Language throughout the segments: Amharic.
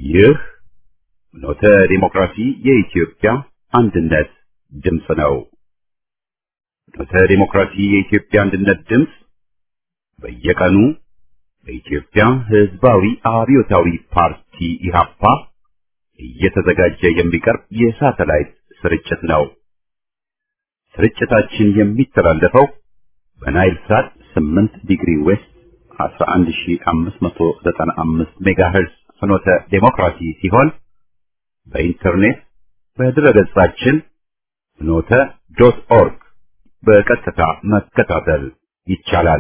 ይህ ኖተ ዲሞክራሲ የኢትዮጵያ አንድነት ድምፅ ነው። ኖተ ዲሞክራሲ የኢትዮጵያ አንድነት ድምፅ በየቀኑ በኢትዮጵያ ሕዝባዊ አብዮታዊ ፓርቲ ኢህአፓ እየተዘጋጀ የሚቀርብ የሳተላይት ስርጭት ነው። ስርጭታችን የሚተላለፈው በናይል ሳት 8 ዲግሪ ዌስት 11595 ሜጋሄርዝ ፍኖተ ዴሞክራሲ ሲሆን በኢንተርኔት በድረገጻችን ፍኖተ ዶት ኦርግ በቀጥታ መከታተል ይቻላል።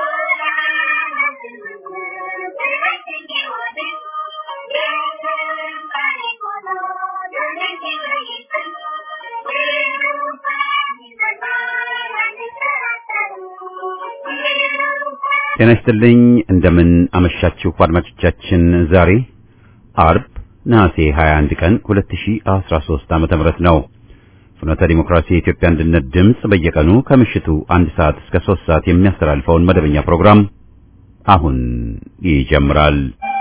ጤና ይስጥልኝ። እንደምን አመሻችሁ አድማጮቻችን። ዛሬ አርብ ነሐሴ 21 ቀን 2013 ዓመተ ምህረት ነው። ፍኖተ ዲሞክራሲ የኢትዮጵያ አንድነት ድምፅ በየቀኑ ከምሽቱ አንድ ሰዓት እስከ 3 ሰዓት የሚያስተላልፈውን መደበኛ ፕሮግራም አሁን ይጀምራል።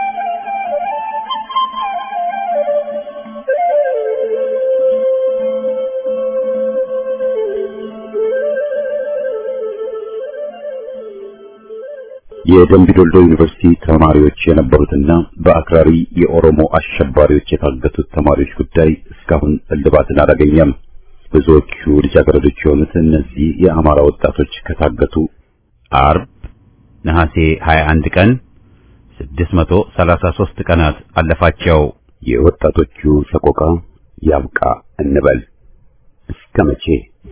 የደምቢዶልዶ ዩኒቨርሲቲ ተማሪዎች የነበሩትና በአክራሪ የኦሮሞ አሸባሪዎች የታገቱት ተማሪዎች ጉዳይ እስካሁን እልባትን አላገኘም። ብዙዎቹ ልጃገረዶች የሆኑት እነዚህ የአማራ ወጣቶች ከታገቱ አርብ ነሐሴ 21 ቀን 633 ቀናት አለፋቸው። የወጣቶቹ ሰቆቃ ያብቃ እንበል እስከ መቼ?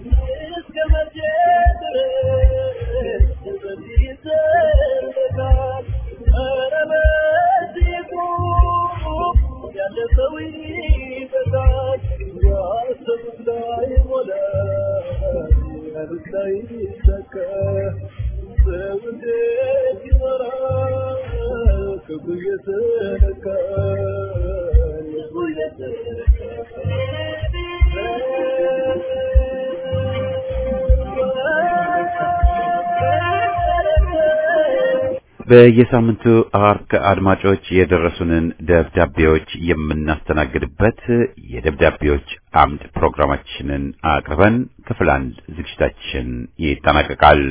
በየሳምንቱ አርብ አድማጮች የደረሱንን ደብዳቤዎች የምናስተናግድበት የደብዳቤዎች አምድ ፕሮግራማችንን አቅርበን ክፍል አንድ ዝግጅታችን ይጠናቀቃል።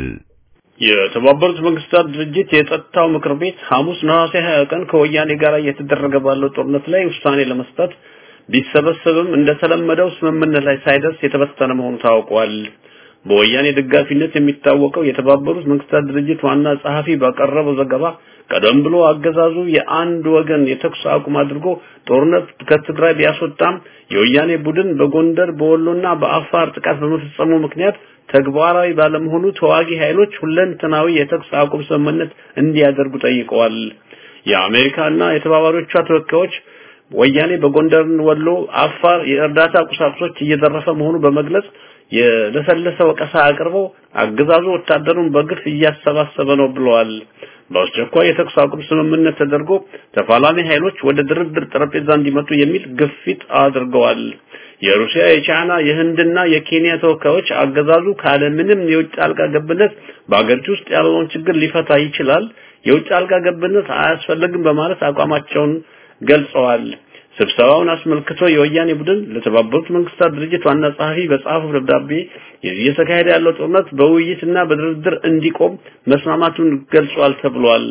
የተባበሩት መንግስታት ድርጅት የጸጥታው ምክር ቤት ሐሙስ ነሐሴ 20 ቀን ከወያኔ ጋር እየተደረገ ባለው ጦርነት ላይ ውሳኔ ለመስጠት ቢሰበሰብም እንደተለመደው ስምምነት ላይ ሳይደርስ የተበተነ መሆኑ ታውቋል። በወያኔ ደጋፊነት የሚታወቀው የተባበሩት መንግስታት ድርጅት ዋና ጸሐፊ ባቀረበው ዘገባ ቀደም ብሎ አገዛዙ የአንድ ወገን የተኩስ አቁም አድርጎ ጦርነት ከትግራይ ቢያስወጣም የወያኔ ቡድን በጎንደር በወሎና በአፋር ጥቃት በመፈጸሙ ምክንያት ተግባራዊ ባለመሆኑ ተዋጊ ኃይሎች ሁለንተናዊ የተኩስ አቁም ስምምነት እንዲያደርጉ ጠይቀዋል። የአሜሪካና የተባባሪዎቿ ተወካዮች ወያኔ በጎንደር፣ ወሎ፣ አፋር የእርዳታ ቁሳቁሶች እየዘረፈ መሆኑ በመግለጽ የለሰለሰ ወቀሳ አቅርበው አገዛዙ ወታደሩን በግፍ እያሰባሰበ ነው ብለዋል። በአስቸኳይ የተኩስ አቁም ስምምነት ተደርጎ ተፋላሚ ኃይሎች ወደ ድርድር ጠረጴዛ እንዲመጡ የሚል ግፊት አድርገዋል። የሩሲያ፣ የቻይና፣ የህንድና የኬንያ ተወካዮች አገዛዙ ካለ ምንም የውጭ ጣልቃ ገብነት በአገሪቱ ውስጥ ያለውን ችግር ሊፈታ ይችላል፣ የውጭ ጣልቃ ገብነት አያስፈልግም በማለት አቋማቸውን ገልጸዋል። ስብሰባውን አስመልክቶ የወያኔ ቡድን ለተባበሩት መንግስታት ድርጅት ዋና ጸሐፊ በጻፈው ደብዳቤ እየተካሄደ ያለው ጦርነት በውይይትና በድርድር እንዲቆም መስማማቱን ገልጿል ተብሏል።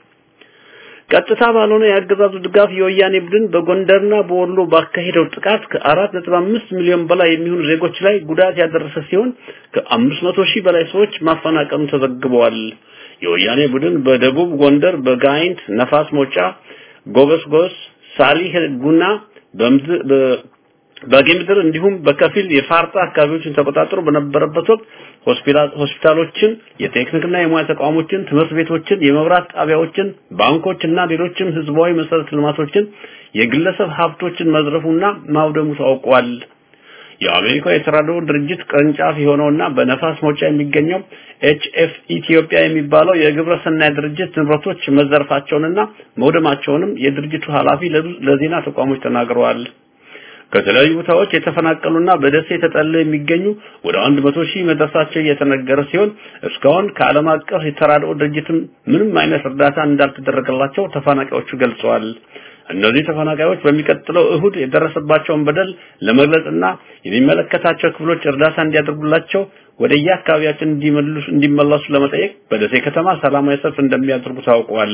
ቀጥታ ባልሆነ የአገዛዙ ድጋፍ የወያኔ ቡድን በጎንደርና በወሎ ባካሄደው ጥቃት ከአራት ነጥብ አምስት ሚሊዮን በላይ የሚሆኑ ዜጎች ላይ ጉዳት ያደረሰ ሲሆን ከአምስት መቶ ሺህ በላይ ሰዎች ማፈናቀሉ ተዘግበዋል። የወያኔ ቡድን በደቡብ ጎንደር በጋይንት፣ ነፋስ መውጫ፣ ጎበስጎስ ሳሊህ ጉና በጌምድር እንዲሁም በከፊል የፋርጣ አካባቢዎችን ተቆጣጥሮ በነበረበት ወቅት ሆስፒታሎችን፣ የቴክኒክና የሙያ ተቋሞችን፣ ትምህርት ቤቶችን፣ የመብራት ጣቢያዎችን፣ ባንኮችና ሌሎችም ህዝባዊ መሰረተ ልማቶችን፣ የግለሰብ ሀብቶችን መዝረፉና ማውደሙ ታውቋል። የአሜሪካ የተራድኦ ድርጅት ቅርንጫፍ የሆነውና በነፋስ መውጫ የሚገኘው ኤችኤፍ ኢትዮጵያ የሚባለው የግብረ ሰናይ ድርጅት ንብረቶች መዘረፋቸውንና መውደማቸውንም የድርጅቱ ኃላፊ ለዜና ተቋሞች ተናግረዋል። ከተለያዩ ቦታዎች የተፈናቀሉና በደሴ ተጠልለው የሚገኙ ወደ አንድ መቶ ሺህ መድረሳቸው እየተነገረ ሲሆን እስካሁን ከዓለም አቀፍ የተራድኦ ድርጅትም ምንም አይነት እርዳታ እንዳልተደረገላቸው ተፈናቃዮቹ ገልጸዋል። እነዚህ ተፈናቃዮች በሚቀጥለው እሁድ የደረሰባቸውን በደል ለመግለጽና የሚመለከታቸው ክፍሎች እርዳታ እንዲያደርጉላቸው ወደየ አካባቢያችን እንዲመለሱ እንዲመለሱ ለመጠየቅ በደሴ ከተማ ሰላማዊ ሰልፍ እንደሚያደርጉ ታውቋል።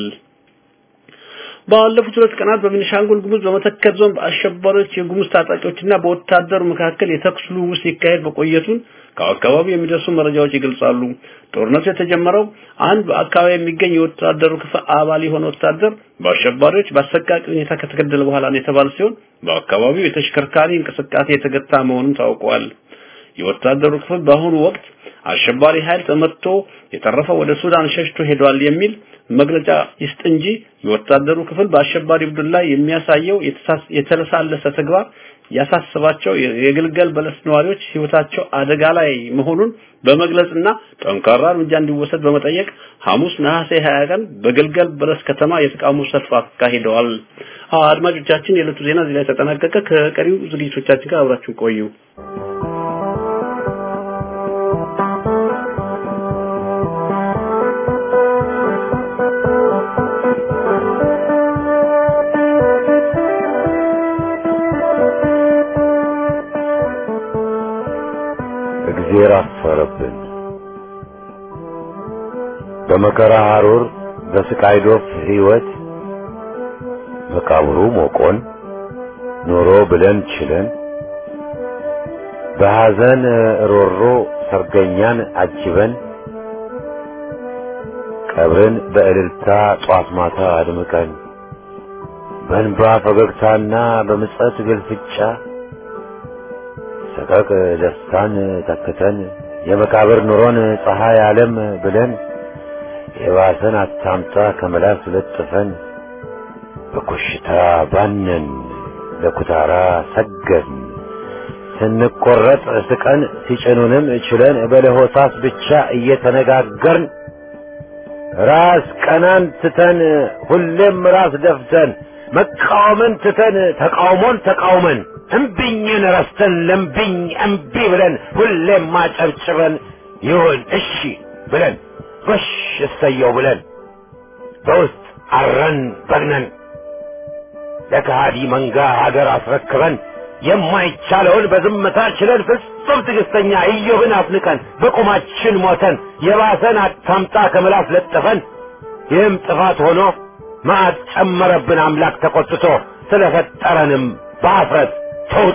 ባለፉት ሁለት ቀናት በቤኒሻንጉል ጉሙዝ በመተከል ዞን በአሸባሪዎች የጉሙዝ ታጣቂዎችና በወታደሩ መካከል የተኩስ ልውውጥ ሲካሄድ መቆየቱን ከአካባቢው የሚደርሱ መረጃዎች ይገልጻሉ። ጦርነቱ የተጀመረው አንድ በአካባቢ የሚገኝ የወታደሩ ክፍል አባል የሆነ ወታደር በአሸባሪዎች በአሰቃቂ ሁኔታ ከተገደለ በኋላ ነው የተባለ ሲሆን በአካባቢው የተሽከርካሪ እንቅስቃሴ የተገታ መሆኑን ታውቋል። የወታደሩ ክፍል በአሁኑ ወቅት አሸባሪ ኃይል ተመትቶ የተረፈው ወደ ሱዳን ሸሽቶ ሄዷል የሚል መግለጫ ይስጥ እንጂ የወታደሩ ክፍል በአሸባሪ ቡድን ላይ የሚያሳየው የተለሳለሰ ተግባር ያሳስባቸው የግልገል በለስ ነዋሪዎች ህይወታቸው አደጋ ላይ መሆኑን በመግለጽና ጠንካራ እርምጃ እንዲወሰድ በመጠየቅ ሐሙስ ነሐሴ 20 ቀን በግልገል በለስ ከተማ የተቃውሞ ሰልፍ አካሂደዋል። አድማጮቻችን፣ የዕለቱ ዜና እዚህ ላይ ተጠናቀቀ። ከቀሪው ዝግጅቶቻችን ጋር አብራችሁ ቆዩ። እግዜር አፈረብን። በመከራ ሐሩር በስቃይ ዶፍ ሕይወት መቃብሩ ሞቆን ኖሮ ብለን ችለን በሐዘን ሮሮ ሰርገኛን አጅበን ቀብርን በእልልታ ጧት ማታ አድምቀን በእንባ ፈገግታና በምጸት ግልፍጫ ሰቀቅ ደስታን ተክተን የመቃብር ኑሮን ፀሐይ ዓለም ብለን የባሰን አታምጣ ከመላስ ለጥፈን በኮሽታ ባነን ለኩታራ ሰገድን ስንቆረጥ ስቀን ሲጭኑንም ችለን በለሆሳስ ብቻ እየተነጋገርን ራስ ቀናን ትተን ሁሌም ራስ ደፍተን መቃወምን ትተን ተቃውሞን ተቃውመን እምቢኝን ረስተን ለምቢኝ እምቢ ብለን ሁሌም ማጨብጭበን ይሁን እሺ ብለን ጎሽ እሰየው ብለን በውስጥ አረን በግነን ለከሃዲ መንጋ ሀገር አስረክበን የማይቻለውን በዝምታ ችለን ፍጹም ትዕግስተኛ ኢዮብን አፍንቀን በቁማችን ሞተን የባሰን አታምጣ ከምላስ ለጥፈን ይህም ጥፋት ሆኖ መዓት ጨመረብን አምላክ ተቆጥቶ ስለፈጠረንም በአፍረት ተውጦ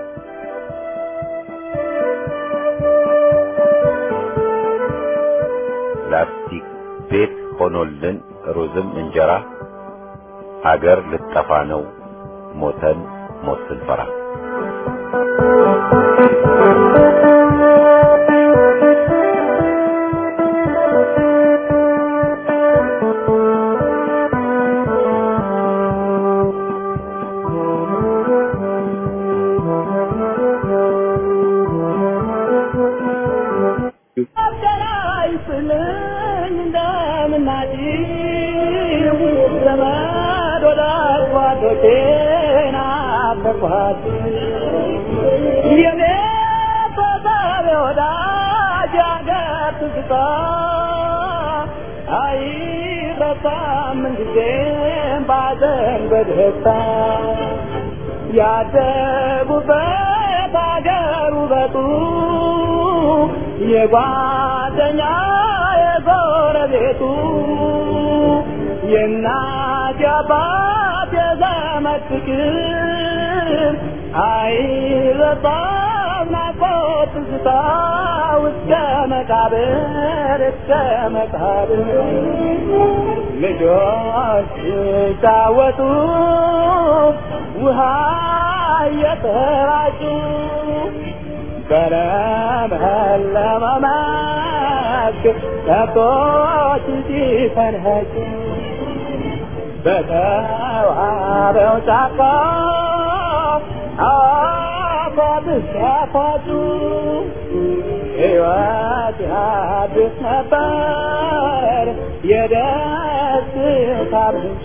ላስቲክ ቤት ሆኖልን ሩዝም እንጀራ አገር ልጠፋ ነው ሞተን ሞት ስንፈራ ያደጉበት አገር ውበቱ የጓደኛ የጎረቤቱ የእናት የአባት የዘመድ ፍቅር አይረሳም ናፍቆት ትዝታ እስከ መቃብር እስከ መቃብር ልጆች ሲጫወቱ ውሃ እየተራጩ በለመለመ መስክ ከብቶች ሲፈንህጩ በተዋበው ጫካ አፏት ሲያፏጩ ሕይወት ያድስ ነበር የደስታ ምንጭ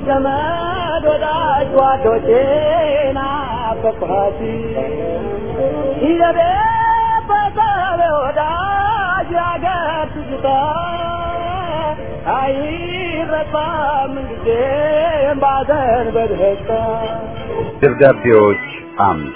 ዘመድ ወዳጅ ጓዶቼ ናፈቅኋት የቤተሰብ ወዳጅ ያገር ትዝታ አይረሳም ጊዜም ባዘን በደስታ ደብዳቤዎች አምድ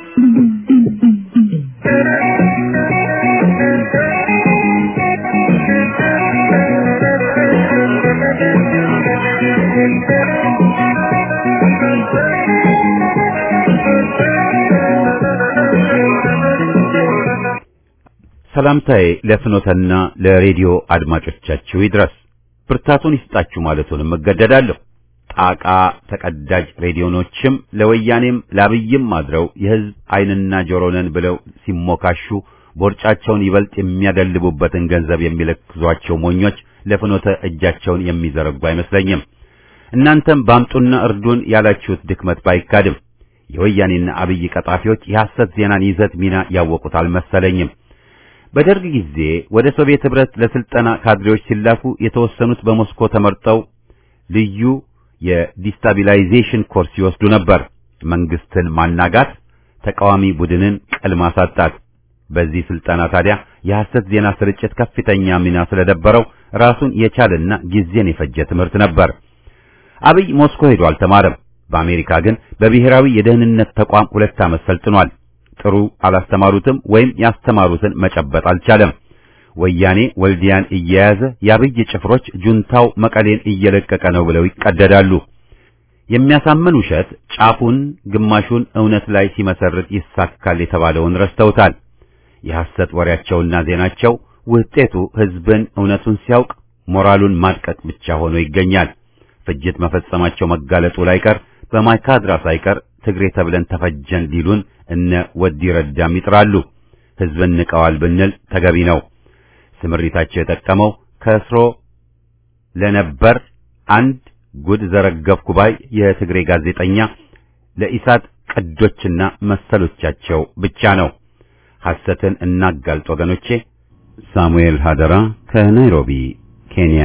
ሰላምታዬ ለፍኖተና ለሬዲዮ አድማጮቻችሁ ይድረስ። ብርታቱን ይስጣችሁ ማለቱንም እገደዳለሁ። ጣቃ ተቀዳጅ ሬዲዮኖችም ለወያኔም ለአብይም አድረው የሕዝብ ዓይንና ጆሮ ነን ብለው ሲሞካሹ ቦርጫቸውን ይበልጥ የሚያደልቡበትን ገንዘብ የሚለክዟቸው ሞኞች ለፍኖተ እጃቸውን የሚዘረጉ አይመስለኝም። እናንተም ባምጡና እርዱን ያላችሁት ድክመት ባይካድም የወያኔና አብይ ቀጣፊዎች የሐሰት ዜናን ይዘት ሚና ያወቁት አልመሰለኝም። በደርግ ጊዜ ወደ ሶቪየት ኅብረት ለስልጠና ካድሬዎች ሲላኩ የተወሰኑት በሞስኮ ተመርጠው ልዩ የዲስታቢላይዜሽን ኮርስ ይወስዱ ነበር። መንግስትን ማናጋት፣ ተቃዋሚ ቡድንን ቅል ማሳጣት። በዚህ ስልጠና ታዲያ የሐሰት ዜና ስርጭት ከፍተኛ ሚና ስለነበረው ራሱን የቻለና ጊዜን የፈጀ ትምህርት ነበር። አብይ ሞስኮ ሄዶ አልተማረም። በአሜሪካ ግን በብሔራዊ የደህንነት ተቋም ሁለት ዓመት ሰልጥኗል። ጥሩ አላስተማሩትም ወይም ያስተማሩትን መጨበጥ አልቻለም። ወያኔ ወልዲያን እየያዘ የአብይ ጭፍሮች ጁንታው መቀሌን እየለቀቀ ነው ብለው ይቀደዳሉ። የሚያሳምን ውሸት ጫፉን ግማሹን እውነት ላይ ሲመሰርት ይሳካል የተባለውን ረስተውታል። የሐሰት ወሬያቸውና ዜናቸው ውጤቱ ሕዝብን እውነቱን ሲያውቅ ሞራሉን ማድቀቅ ብቻ ሆኖ ይገኛል። ፍጅት መፈጸማቸው መጋለጡ ላይቀር በማይካድራ ሳይቀር ትግሬ ተብለን ተፈጀን ሊሉን እነ ወዲ ረዳም ይጥራሉ። ሕዝብን ንቀዋል ብንል ተገቢ ነው። ስምሪታቸው የጠቀመው ከስሮ ለነበር አንድ ጉድ ዘረገፍኩ ባይ የትግሬ ጋዜጠኛ ለኢሳት ቅዶችና መሰሎቻቸው ብቻ ነው። ሐሰትን እናጋልጥ ወገኖቼ። ሳሙኤል ሀደራ ከናይሮቢ ኬንያ።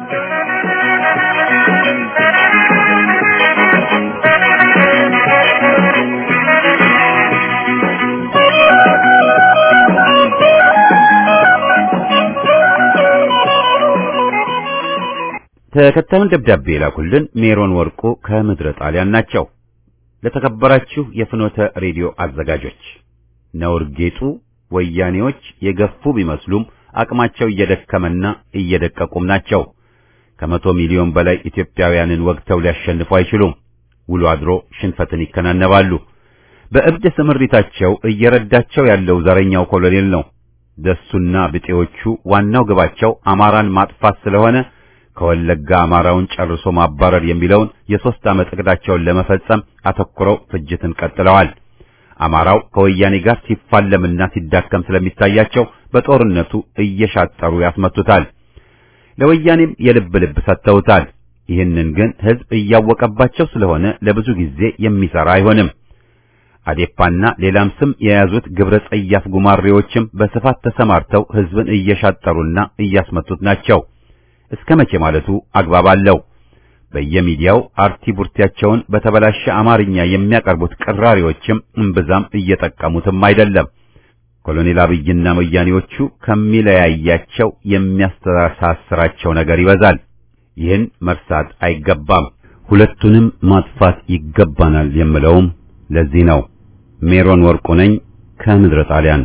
ተከታዩን ደብዳቤ የላኩልን ሜሮን ወርቁ ከምድረ ጣሊያን ናቸው። ለተከበራችሁ የፍኖተ ሬዲዮ አዘጋጆች ነውር ጌጡ ወያኔዎች የገፉ ቢመስሉም አቅማቸው እየደከመና እየደቀቁም ናቸው። ከመቶ ሚሊዮን በላይ ኢትዮጵያውያንን ወግተው ሊያሸንፉ አይችሉም። ውሎ አድሮ ሽንፈትን ይከናነባሉ። በእብድ ስምሪታቸው እየረዳቸው ያለው ዘረኛው ኮሎኔል ነው። ደሱና ብጤዎቹ ዋናው ግባቸው አማራን ማጥፋት ስለሆነ ከወለጋ አማራውን ጨርሶ ማባረር የሚለውን የሦስት ዓመት እቅዳቸውን ለመፈጸም አተኩረው ፍጅትን ቀጥለዋል። አማራው ከወያኔ ጋር ሲፋለምና ሲዳከም ስለሚታያቸው በጦርነቱ እየሻጠሩ ያስመቱታል። ለወያኔም የልብ ልብ ሰጥተውታል። ይህንን ግን ሕዝብ እያወቀባቸው ስለሆነ ለብዙ ጊዜ የሚሰራ አይሆንም። አዴፓና ሌላም ስም የያዙት ግብረ ጸያፍ ጉማሬዎችም በስፋት ተሰማርተው ሕዝብን እየሻጠሩና እያስመቱት ናቸው። እስከ መቼ ማለቱ አግባብ አለው። በየሚዲያው አርቲ ቡርቲያቸውን በተበላሸ አማርኛ የሚያቀርቡት ቅራሪዎችም እምብዛም እየጠቀሙትም አይደለም። ኮሎኔል አብይና ወያኔዎቹ ከሚለያያቸው የሚያስተሳስራቸው ነገር ይበዛል። ይህን መርሳት አይገባም። ሁለቱንም ማጥፋት ይገባናል የምለውም ለዚህ ነው። ሜሮን ወርቁ ነኝ ከምድረ ጣሊያን።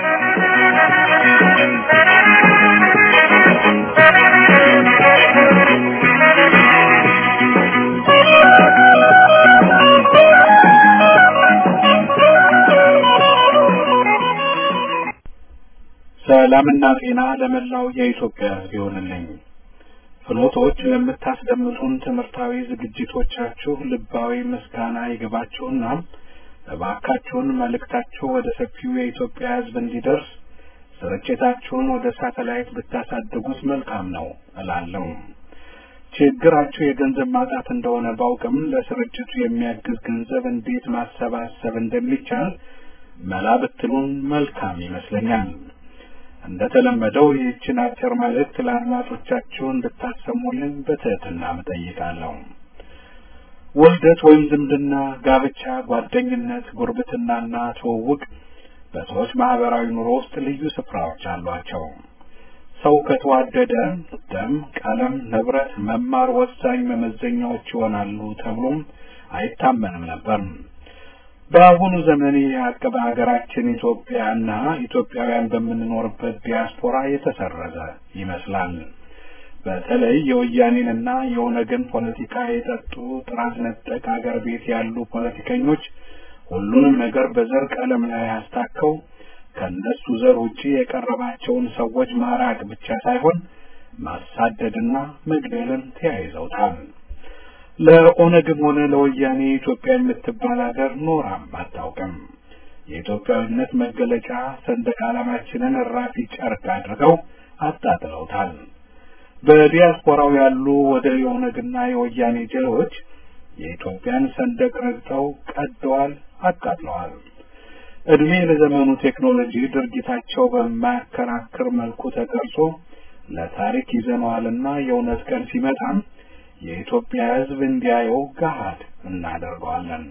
ሰላምና ጤና ለመላው የኢትዮጵያ ይሁንልኝ። ፍኖቶች ለምታስደምጡን ትምህርታዊ ዝግጅቶቻችሁ ልባዊ ምስጋና ይገባችሁና እባካችሁን መልእክታችሁ ወደ ሰፊው የኢትዮጵያ ሕዝብ እንዲደርስ ስርጭታችሁን ወደ ሳተላይት ብታሳድጉት መልካም ነው እላለሁ። ችግራችሁ የገንዘብ ማጣት እንደሆነ ባውቅም ለስርጭቱ የሚያግዝ ገንዘብ እንዴት ማሰባሰብ እንደሚቻል መላ ብትሉን መልካም ይመስለኛል። እንደ ተለመደው ይህችን አጭር መልእክት ለአድማጮቻችሁ እንድታሰሙልን በትህትና እጠይቃለሁ። ውልደት ወይም ዝምድና፣ ጋብቻ፣ ጓደኝነት፣ ጉርብትናና ትውውቅ በሰዎች ማህበራዊ ኑሮ ውስጥ ልዩ ስፍራዎች አሏቸው። ሰው ከተዋደደ ደም፣ ቀለም፣ ንብረት፣ መማር ወሳኝ መመዘኛዎች ይሆናሉ ተብሎም አይታመንም ነበር። በአሁኑ ዘመን ይህ ሀቅ በሀገራችን ኢትዮጵያና ኢትዮጵያውያን በምንኖርበት ዲያስፖራ የተሰረዘ ይመስላል። በተለይ የወያኔንና የኦነግን ፖለቲካ የጠጡ ጥራት ነጠቅ አገር ቤት ያሉ ፖለቲከኞች ሁሉንም ነገር በዘር ቀለም ላይ አስታከው ከእነሱ ዘር ውጪ የቀረባቸውን ሰዎች ማራቅ ብቻ ሳይሆን ማሳደድና መግደልን ተያይዘውታል። ለኦነግም ሆነ ለወያኔ ኢትዮጵያ የምትባል ሀገር ኖራም አታውቅም። የኢትዮጵያዊነት መገለጫ ሰንደቅ ዓላማችንን እራፊ ጨርቅ አድርገው አጣጥለውታል። በዲያስፖራው ያሉ ወደ የኦነግና የወያኔ ጀሌዎች የኢትዮጵያን ሰንደቅ ረግጠው ቀደዋል፣ አቃጥለዋል። እድሜ ለዘመኑ ቴክኖሎጂ ድርጊታቸው በማያከራክር መልኩ ተቀርጾ ለታሪክ ይዘነዋልና የእውነት ቀን ሲመጣም የኢትዮጵያ ሕዝብ እንዲያየው ገሃድ እናደርገዋለን።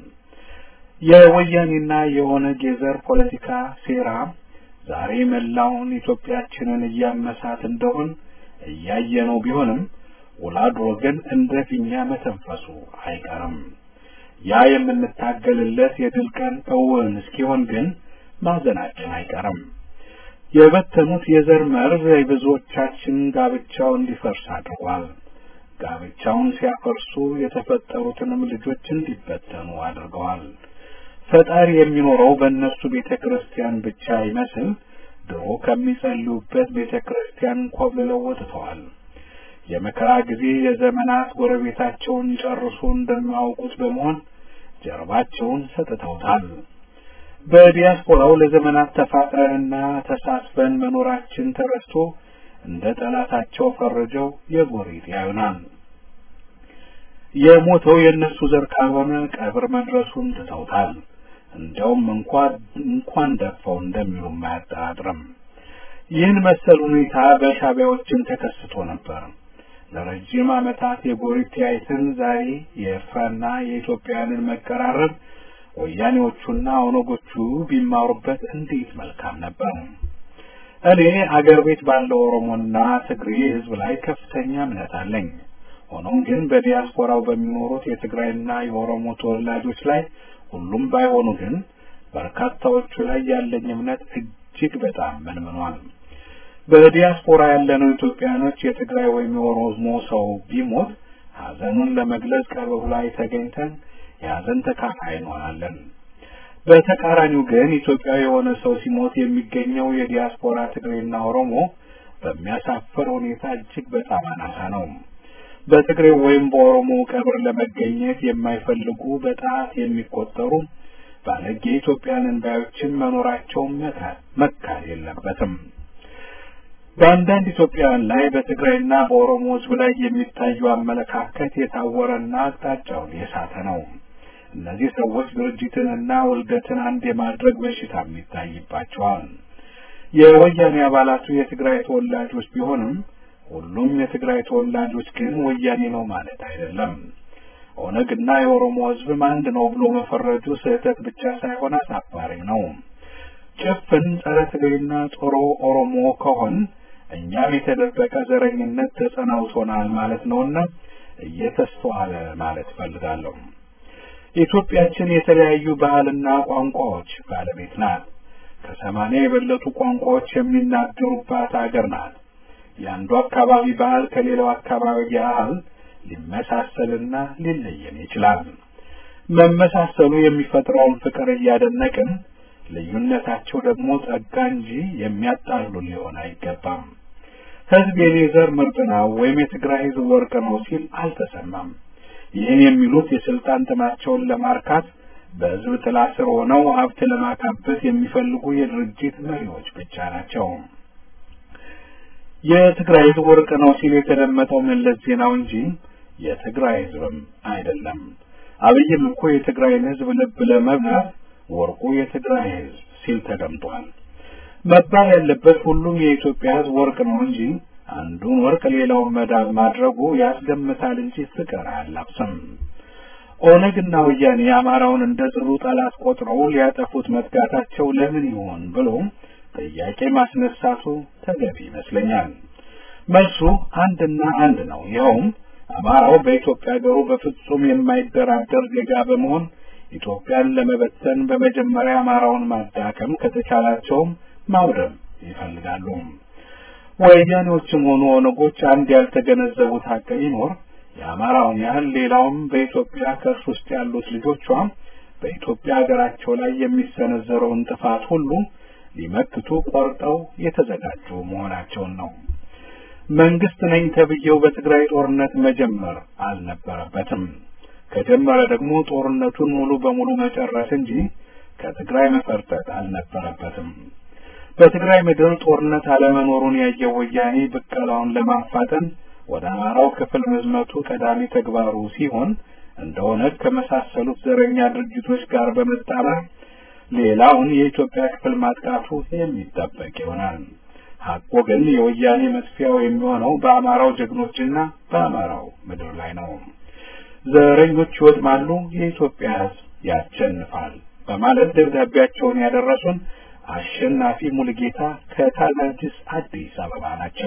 የወያኔና የኦነግ የዘር ፖለቲካ ሴራ ዛሬ መላውን ኢትዮጵያችንን እያመሳት እንደሆን እያየነው ቢሆንም ውላድሮ ግን እንደ ፊኛ መተንፈሱ አይቀርም። ያ የምንታገልለት የድል ቀን እውን እስኪሆን ግን ማዘናችን አይቀርም። የበተኑት የዘር መርዝ የብዙዎቻችን ጋብቻው እንዲፈርስ አድርጓል። ጋብቻውን ሲያፈርሱ የተፈጠሩትንም ልጆች እንዲበተኑ አድርገዋል። ፈጣሪ የሚኖረው በእነሱ ቤተ ክርስቲያን ብቻ ይመስል ድሮ ከሚጸልዩበት ቤተ ክርስቲያን ኮብልለው ወጥተዋል። የመከራ ጊዜ የዘመናት ጎረቤታቸውን ጨርሶ እንደማያውቁት በመሆን ጀርባቸውን ሰጥተውታል። በዲያስፖራው ለዘመናት ተፋቅረንና ተሳስበን መኖራችን ተረስቶ እንደ ጠላታቸው ፈርጀው የጎሪጥ ያዩናል። የሞተው የእነሱ ዘር ካልሆነ ቀብር መድረሱን ትተውታል። እንዲያውም እንኳን እንኳን ደፋው እንደሚሉም አያጠራጥርም። ይህን መሰል ሁኔታ በሻቢያዎችም ተከስቶ ነበር። ለረጅም ዓመታት የጎሪጥ ተያይተን ዛሬ የኤርትራና የኢትዮጵያውያንን መቀራረብ ወያኔዎቹና ኦነጎቹ ቢማሩበት እንዴት መልካም ነበር። እኔ አገር ቤት ባለው ኦሮሞና ትግሬ ሕዝብ ላይ ከፍተኛ እምነት አለኝ። ሆኖም ግን በዲያስፖራው በሚኖሩት የትግራይና የኦሮሞ ተወላጆች ላይ ሁሉም ባይሆኑ ግን በርካታዎቹ ላይ ያለኝ እምነት እጅግ በጣም መንምኗል። በዲያስፖራ ያለነው ኢትዮጵያኖች የትግራይ ወይም የኦሮሞ ሰው ቢሞት ሐዘኑን ለመግለጽ ቀብሩ ላይ ተገኝተን የሐዘን ተካፋይ እንሆናለን። በተቃራኒው ግን ኢትዮጵያዊ የሆነ ሰው ሲሞት የሚገኘው የዲያስፖራ ትግሬና ኦሮሞ በሚያሳፍር ሁኔታ እጅግ በጣም አናሳ ነው። በትግሬው ወይም በኦሮሞ ቀብር ለመገኘት የማይፈልጉ በጣት የሚቆጠሩ ባለጌ ኢትዮጵያንን ባዮችን መኖራቸውን መካድ የለበትም። በአንዳንድ ኢትዮጵያውያን ላይ በትግራይና በኦሮሞ ሕዝብ ላይ የሚታየው አመለካከት የታወረና አቅጣጫውን የሳተ ነው። እነዚህ ሰዎች ድርጅትንና ውልደትን አንድ የማድረግ በሽታም ይታይባቸዋል። የወያኔ አባላቱ የትግራይ ተወላጆች ቢሆንም ሁሉም የትግራይ ተወላጆች ግን ወያኔ ነው ማለት አይደለም። ኦነግና የኦሮሞ ሕዝብም አንድ ነው ብሎ መፈረጁ ስህተት ብቻ ሳይሆን አሳፋሪም ነው። ጭፍን ጸረ ትግሬና ጦሮ ኦሮሞ ከሆን እኛም የተደበቀ ዘረኝነት ተጸናውቶናል ማለት ነውና እየተስተዋለ ማለት እፈልጋለሁ። ኢትዮጵያችን የተለያዩ ባህልና ቋንቋዎች ባለቤት ናት። ከሰማንያ የበለጡ ቋንቋዎች የሚናገሩባት አገር ናት። የአንዱ አካባቢ ባህል ከሌላው አካባቢ ባህል ሊመሳሰልና ሊለየን ይችላል። መመሳሰሉ የሚፈጥረውን ፍቅር እያደነቅን ልዩነታቸው ደግሞ ጸጋ እንጂ የሚያጣሉ ሊሆን አይገባም። ሕዝብ የኔ ዘር ምርጥ ነው ወይም የትግራይ ሕዝብ ወርቅ ነው ሲል አልተሰማም። ይህን የሚሉት የስልጣን ጥማቸውን ለማርካት በሕዝብ ጥላ ስር ሆነው ሀብት ለማካበት የሚፈልጉ የድርጅት መሪዎች ብቻ ናቸው። የትግራይ ሕዝብ ወርቅ ነው ሲል የተደመጠው መለስ ዜናው እንጂ የትግራይ ሕዝብም አይደለም። አብይም እኮ የትግራይን ሕዝብ ልብ ለመብላት ወርቁ የትግራይ ሕዝብ ሲል ተደምጧል። መባል ያለበት ሁሉም የኢትዮጵያ ሕዝብ ወርቅ ነው እንጂ አንዱን ወርቅ ሌላውን መዳብ ማድረጉ ያስገምታል እንጂ ፍቅር አያላብስም። ኦነግና ወያኔ የአማራውን እንደ ጽኑ ጠላት ቆጥረው ሊያጠፉት መትጋታቸው ለምን ይሆን ብሎ ጥያቄ ማስነሳቱ ተገቢ ይመስለኛል። መልሱ አንድና አንድ ነው። ይኸውም አማራው በኢትዮጵያ ሀገሩ በፍጹም የማይደራደር ዜጋ በመሆን ኢትዮጵያን ለመበተን በመጀመሪያ አማራውን ማዳከም ከተቻላቸውም ማውደም ይፈልጋሉ። ወያኔዎችም ሆኑ ኦነጎች አንድ ያልተገነዘቡት ሀቅ ቢኖር የአማራውን ያህል ሌላውም በኢትዮጵያ ከእርስ ውስጥ ያሉት ልጆቿ በኢትዮጵያ ሀገራቸው ላይ የሚሰነዘረውን ጥፋት ሁሉ ሊመክቱ ቆርጠው የተዘጋጁ መሆናቸውን ነው። መንግስት ነኝ ተብዬው በትግራይ ጦርነት መጀመር አልነበረበትም። ከጀመረ ደግሞ ጦርነቱን ሙሉ በሙሉ መጨረስ እንጂ ከትግራይ መፈርጠጥ አልነበረበትም። በትግራይ ምድር ጦርነት አለመኖሩን ያየው ወያኔ ብቀላውን ለማፋጠን ወደ አማራው ክፍል መዝመቱ ቀዳሚ ተግባሩ ሲሆን እንደ ኦነግ ከመሳሰሉት ዘረኛ ድርጅቶች ጋር በመጣመር ሌላውን የኢትዮጵያ ክፍል ማጥቃቱ የሚጠበቅ ይሆናል። ሐቁ ግን የወያኔ መጥፊያው የሚሆነው በአማራው ጀግኖችና በአማራው ምድር ላይ ነው። ዘረኞች ይወድማሉ፣ የኢትዮጵያ ሕዝብ ያሸንፋል በማለት ደብዳቤያቸውን ያደረሱን አሸናፊ ሙልጌታ ከካዛንቺስ አዲስ አበባ ናቸው።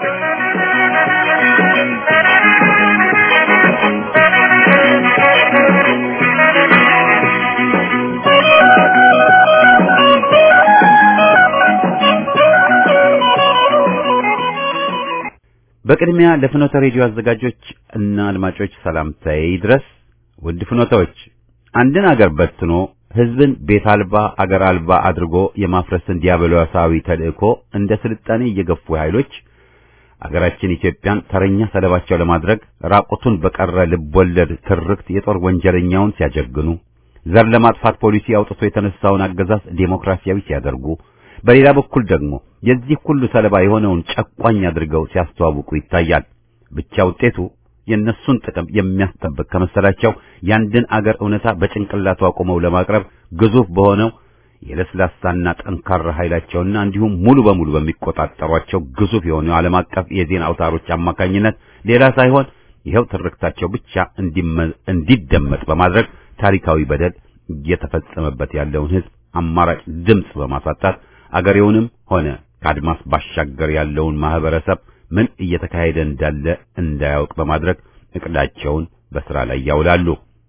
በቅድሚያ ለፍኖተ ሬዲዮ አዘጋጆች እና አድማጮች ሰላምታዬ ይድረስ። ውድ ፍኖተዎች፣ አንድን አገር በትኖ ህዝብን ቤት አልባ አገር አልባ አድርጎ የማፍረስን ዲያብሎሳዊ ተልእኮ እንደ ስልጣኔ እየገፉ ኃይሎች አገራችን ኢትዮጵያን ተረኛ ሰለባቸው ለማድረግ ራቁቱን በቀረ ልቦለድ ትርክት የጦር ወንጀለኛውን ሲያጀግኑ፣ ዘር ለማጥፋት ፖሊሲ አውጥቶ የተነሳውን አገዛዝ ዴሞክራሲያዊ ሲያደርጉ በሌላ በኩል ደግሞ የዚህ ሁሉ ሰለባ የሆነውን ጨቋኝ አድርገው ሲያስተዋውቁ ይታያል። ብቻ ውጤቱ የእነሱን ጥቅም የሚያስጠብቅ ከመሰላቸው ያንድን አገር እውነታ በጭንቅላቱ አቁመው ለማቅረብ ግዙፍ በሆነው የለስላሳና ጠንካራ ኃይላቸውና እንዲሁም ሙሉ በሙሉ በሚቆጣጠሯቸው ግዙፍ የሆኑ ዓለም አቀፍ የዜና አውታሮች አማካኝነት ሌላ ሳይሆን ይኸው ትርክታቸው ብቻ እንዲደመጥ በማድረግ ታሪካዊ በደል እየተፈጸመበት ያለውን ሕዝብ አማራጭ ድምፅ በማሳጣት አገሬውንም ሆነ ከአድማስ ባሻገር ያለውን ማህበረሰብ ምን እየተካሄደ እንዳለ እንዳያውቅ በማድረግ እቅዳቸውን በስራ ላይ ያውላሉ።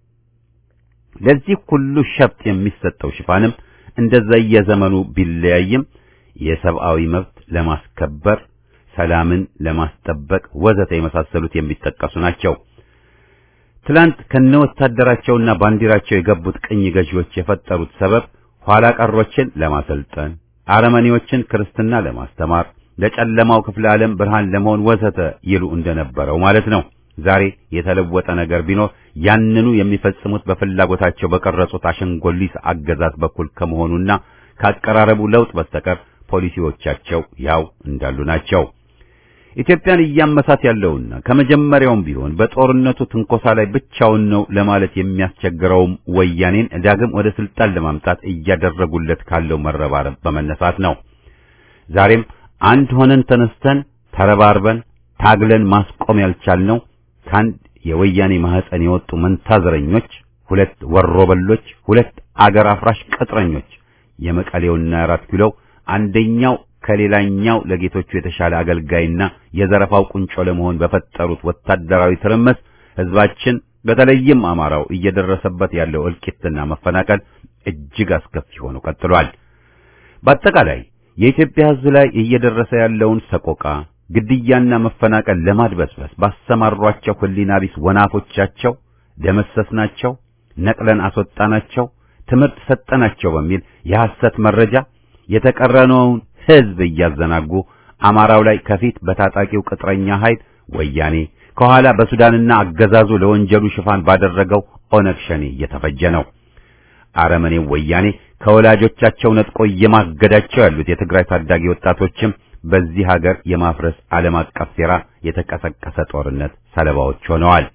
ለዚህ ሁሉ ሸፍጥ የሚሰጠው ሽፋንም እንደዛ የዘመኑ ቢለያይም የሰብአዊ መብት ለማስከበር፣ ሰላምን ለማስጠበቅ ወዘተ የመሳሰሉት የሚጠቀሱ ናቸው። ትላንት ከነወታደራቸውና ባንዲራቸው የገቡት ቅኝ ገዢዎች የፈጠሩት ሰበብ ኋላ ቀሮችን ለማሰልጠን አረመኔዎችን ክርስትና ለማስተማር ለጨለማው ክፍለ ዓለም ብርሃን ለመሆን ወዘተ ይሉ እንደነበረው ማለት ነው። ዛሬ የተለወጠ ነገር ቢኖር ያንኑ የሚፈጽሙት በፍላጎታቸው በቀረጹት አሸንጎሊስ አገዛዝ በኩል ከመሆኑና ካቀራረቡ ለውጥ በስተቀር ፖሊሲዎቻቸው ያው እንዳሉ ናቸው። ኢትዮጵያን እያመሳት ያለውና ከመጀመሪያውም ቢሆን በጦርነቱ ትንኮሳ ላይ ብቻውን ነው ለማለት የሚያስቸግረውም ወያኔን ዳግም ወደ ስልጣን ለማምጣት እያደረጉለት ካለው መረባረብ በመነሳት ነው። ዛሬም አንድ ሆነን ተነስተን ተረባርበን ታግለን ማስቆም ያልቻልነው ከአንድ የወያኔ ማህፀን የወጡ መንታዘረኞች፣ ሁለት ወሮበሎች፣ ሁለት አገር አፍራሽ ቅጥረኞች የመቀሌውና የአራት ኪሎው አንደኛው ከሌላኛው ለጌቶቹ የተሻለ አገልጋይና የዘረፋው ቁንጮ ለመሆን በፈጠሩት ወታደራዊ ትርምስ ህዝባችን በተለይም አማራው እየደረሰበት ያለው እልቂትና መፈናቀል እጅግ አስከፊ ሆኖ ቀጥሏል። በአጠቃላይ የኢትዮጵያ ህዝብ ላይ እየደረሰ ያለውን ሰቆቃ፣ ግድያና መፈናቀል ለማድበስበስ ባሰማሯቸው ህሊና ቢስ ወናፎቻቸው ደመሰስናቸው፣ ነቅለን አስወጣናቸው፣ ትምህርት ሰጠናቸው በሚል የሐሰት መረጃ የተቀረነውን ህዝብ እያዘናጉ አማራው ላይ ከፊት በታጣቂው ቅጥረኛ ኃይል ወያኔ ከኋላ በሱዳንና አገዛዙ ለወንጀሉ ሽፋን ባደረገው ኦነግ ሸኔ እየተፈጀ ነው። አረመኔው ወያኔ ከወላጆቻቸው ነጥቆ እየማገዳቸው ያሉት የትግራይ ታዳጊ ወጣቶችም በዚህ ሀገር የማፍረስ ዓለም አቀፍ ሴራ የተቀሰቀሰ ጦርነት ሰለባዎች ሆነዋል።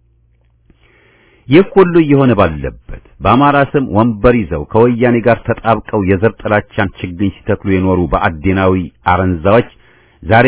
ይህ ሁሉ እየሆነ ባለበት በአማራ ስም ወንበር ይዘው ከወያኔ ጋር ተጣብቀው የዘር ጥላቻን ችግኝ ሲተክሉ የኖሩ በአዴናዊ አረንዛዎች ዛሬ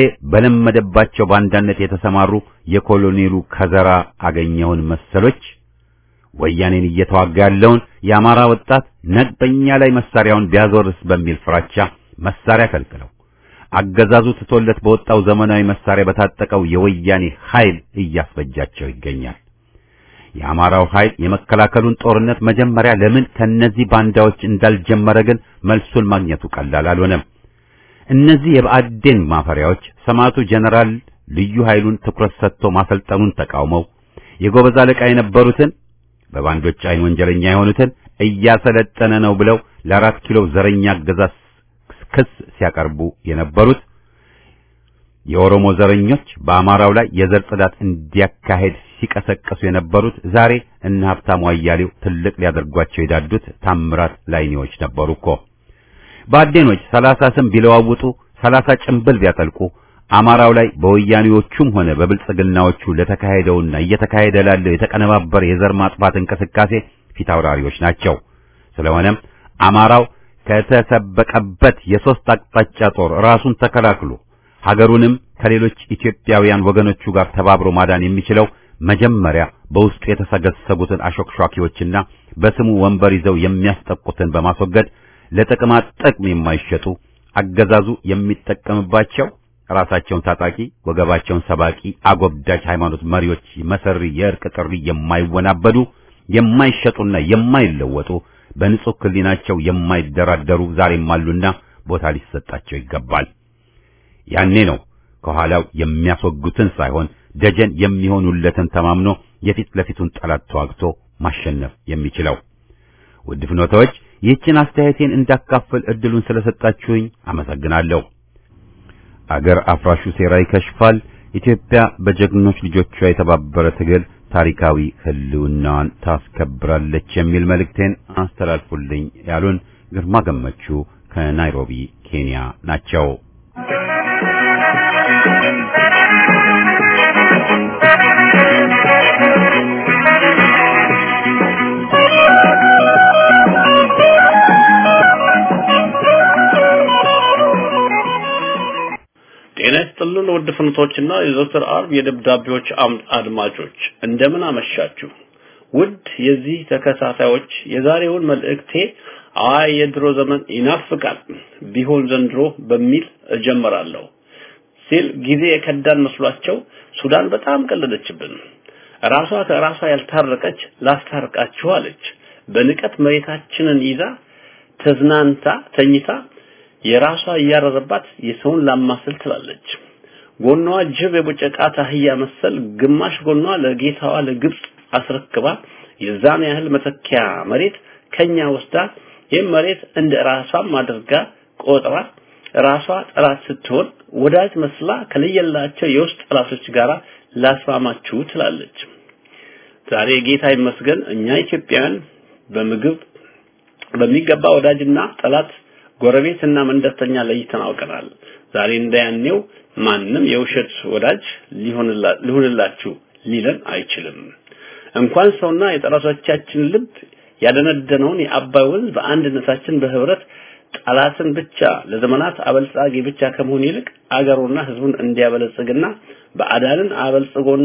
በለመደባቸው ባንዳነት የተሰማሩ የኮሎኔሉ ከዘራ አገኘውን መሰሎች ወያኔን እየተዋጋ ያለውን የአማራ ወጣት ነግ በእኛ ላይ መሳሪያውን ቢያዞርስ በሚል ፍራቻ መሳሪያ ከልክለው አገዛዙ ትቶለት በወጣው ዘመናዊ መሳሪያ በታጠቀው የወያኔ ኃይል እያስፈጃቸው ይገኛል። የአማራው ኃይል የመከላከሉን ጦርነት መጀመሪያ ለምን ከነዚህ ባንዳዎች እንዳልጀመረ ግን መልሱን ማግኘቱ ቀላል አልሆነም። እነዚህ የብአዴን ማፈሪያዎች ሰማዕቱ ጀነራል ልዩ ኃይሉን ትኩረት ሰጥቶ ማሰልጠኑን ተቃውመው የጎበዝ አለቃ የነበሩትን በባንዶች አይን ወንጀለኛ የሆኑትን እያሰለጠነ ነው ብለው ለአራት ኪሎ ዘረኛ አገዛዝ ክስ ሲያቀርቡ የነበሩት የኦሮሞ ዘረኞች በአማራው ላይ የዘር ጽዳት እንዲያካሄድ ሲቀሰቀሱ የነበሩት ዛሬ እነ ሀብታሙ አያሌው ትልቅ ሊያደርጓቸው የዳዱት ታምራት ላይኔዎች ነበሩ እኮ። ባዴኖች ሰላሳ ስም ቢለዋውጡ ሰላሳ ጭምብል ቢያጠልቁ አማራው ላይ በወያኔዎቹም ሆነ በብልጽግናዎቹ ለተካሄደውና እየተካሄደ ላለው የተቀነባበረ የዘር ማጥፋት እንቅስቃሴ ፊት አውራሪዎች ናቸው። ስለሆነም አማራው ከተሰበቀበት የሶስት አቅጣጫ ጦር ራሱን ተከላክሎ ሀገሩንም ከሌሎች ኢትዮጵያውያን ወገኖቹ ጋር ተባብሮ ማዳን የሚችለው መጀመሪያ በውስጡ የተሰገሰጉትን አሾክሿኪዎችና በስሙ ወንበር ይዘው የሚያስጠቁትን በማስወገድ ለጥቅማ ጥቅም የማይሸጡ አገዛዙ የሚጠቀምባቸው ራሳቸውን ታጣቂ ወገባቸውን ሰባቂ አጎብዳጅ ሃይማኖት መሪዎች መሰሪ የእርቅ ጥሪ የማይወናበዱ የማይሸጡና የማይለወጡ በንጹህ ሕሊናቸው የማይደራደሩ ዛሬም አሉና ቦታ ሊሰጣቸው ይገባል። ያኔ ነው ከኋላው የሚያስወጉትን ሳይሆን ደጀን የሚሆኑለትን ተማምኖ የፊት ለፊቱን ጠላት ተዋግቶ ማሸነፍ የሚችለው። ውድ ፍኖታዎች ይህችን አስተያየቴን እንዳካፍል እድሉን ስለሰጣችሁኝ አመሰግናለሁ። አገር አፍራሹ ሴራ ይከሽፋል። ኢትዮጵያ በጀግኖች ልጆቿ የተባበረ ትግል ታሪካዊ ህልውናዋን ታስከብራለች የሚል መልእክቴን አስተላልፉልኝ ያሉን ግርማ ገመቹ ከናይሮቢ ኬንያ ናቸው። ጤና ይስጥልን ውድ ፍኖቶችና የዘወትር አርብ የደብዳቤዎች አምድ አድማጮች እንደምን አመሻችሁ። ውድ የዚህ ተከታታዮች የዛሬውን መልእክቴ አይ የድሮ ዘመን ይናፍቃል ቢሆን ዘንድሮ በሚል እጀምራለሁ ሲል ጊዜ የከዳን መስሏቸው ሱዳን በጣም ቀለደችብን። ራሷ ከራሷ ያልታረቀች ላስታርቃችሁ አለች። በንቀት መሬታችንን ይዛ ተዝናንታ ተኝታ የራሷ እያረረባት የሰውን ላማስል ትላለች። ጎኗ ጅብ የቦጨቃት አህያ መሰል ግማሽ ጎኗ ለጌታዋ ለግብጽ አስረክባ የዛን ያህል መተኪያ መሬት ከኛ ወስዳ ይህም መሬት እንደ ራሷም አድርጋ ቆጥራ ራሷ ጠላት ስትሆን ወዳጅ መስላ ከለየላቸው የውስጥ ጠላቶች ጋር ላስማማችሁ ትላለች። ዛሬ ጌታ ይመስገን እኛ ኢትዮጵያውያን በምግብ በሚገባ ወዳጅና ጠላት ጎረቤትና መንደርተኛ ለይተን አውቀናል። ዛሬ እንደያኔው ማንም የውሸት ወዳጅ ሊሆንላችሁ ሊለን አይችልም። እንኳን ሰውና የጠላቶቻችን ልብ ያደነደነውን የአባይ ወንዝ በአንድነታችን በህብረት ጠላትን ብቻ ለዘመናት አበልጻጊ ብቻ ከመሆን ይልቅ አገሩና ህዝቡን እንዲያበለጽግና በአዳንን አበልጽጎና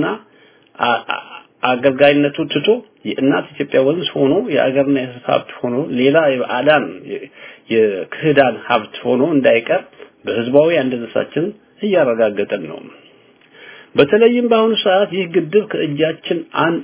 አገልጋይነቱ ትቶ የእናት ኢትዮጵያ ወንዝ ሆኖ የአገርና የህዝብ ሀብት ሆኖ ሌላ የባዕዳን የክህዳን ሀብት ሆኖ እንዳይቀር በህዝባዊ አንድነታችን እያረጋገጠን ነው። በተለይም በአሁኑ ሰዓት ይህ ግድብ ከእጃችን አንድ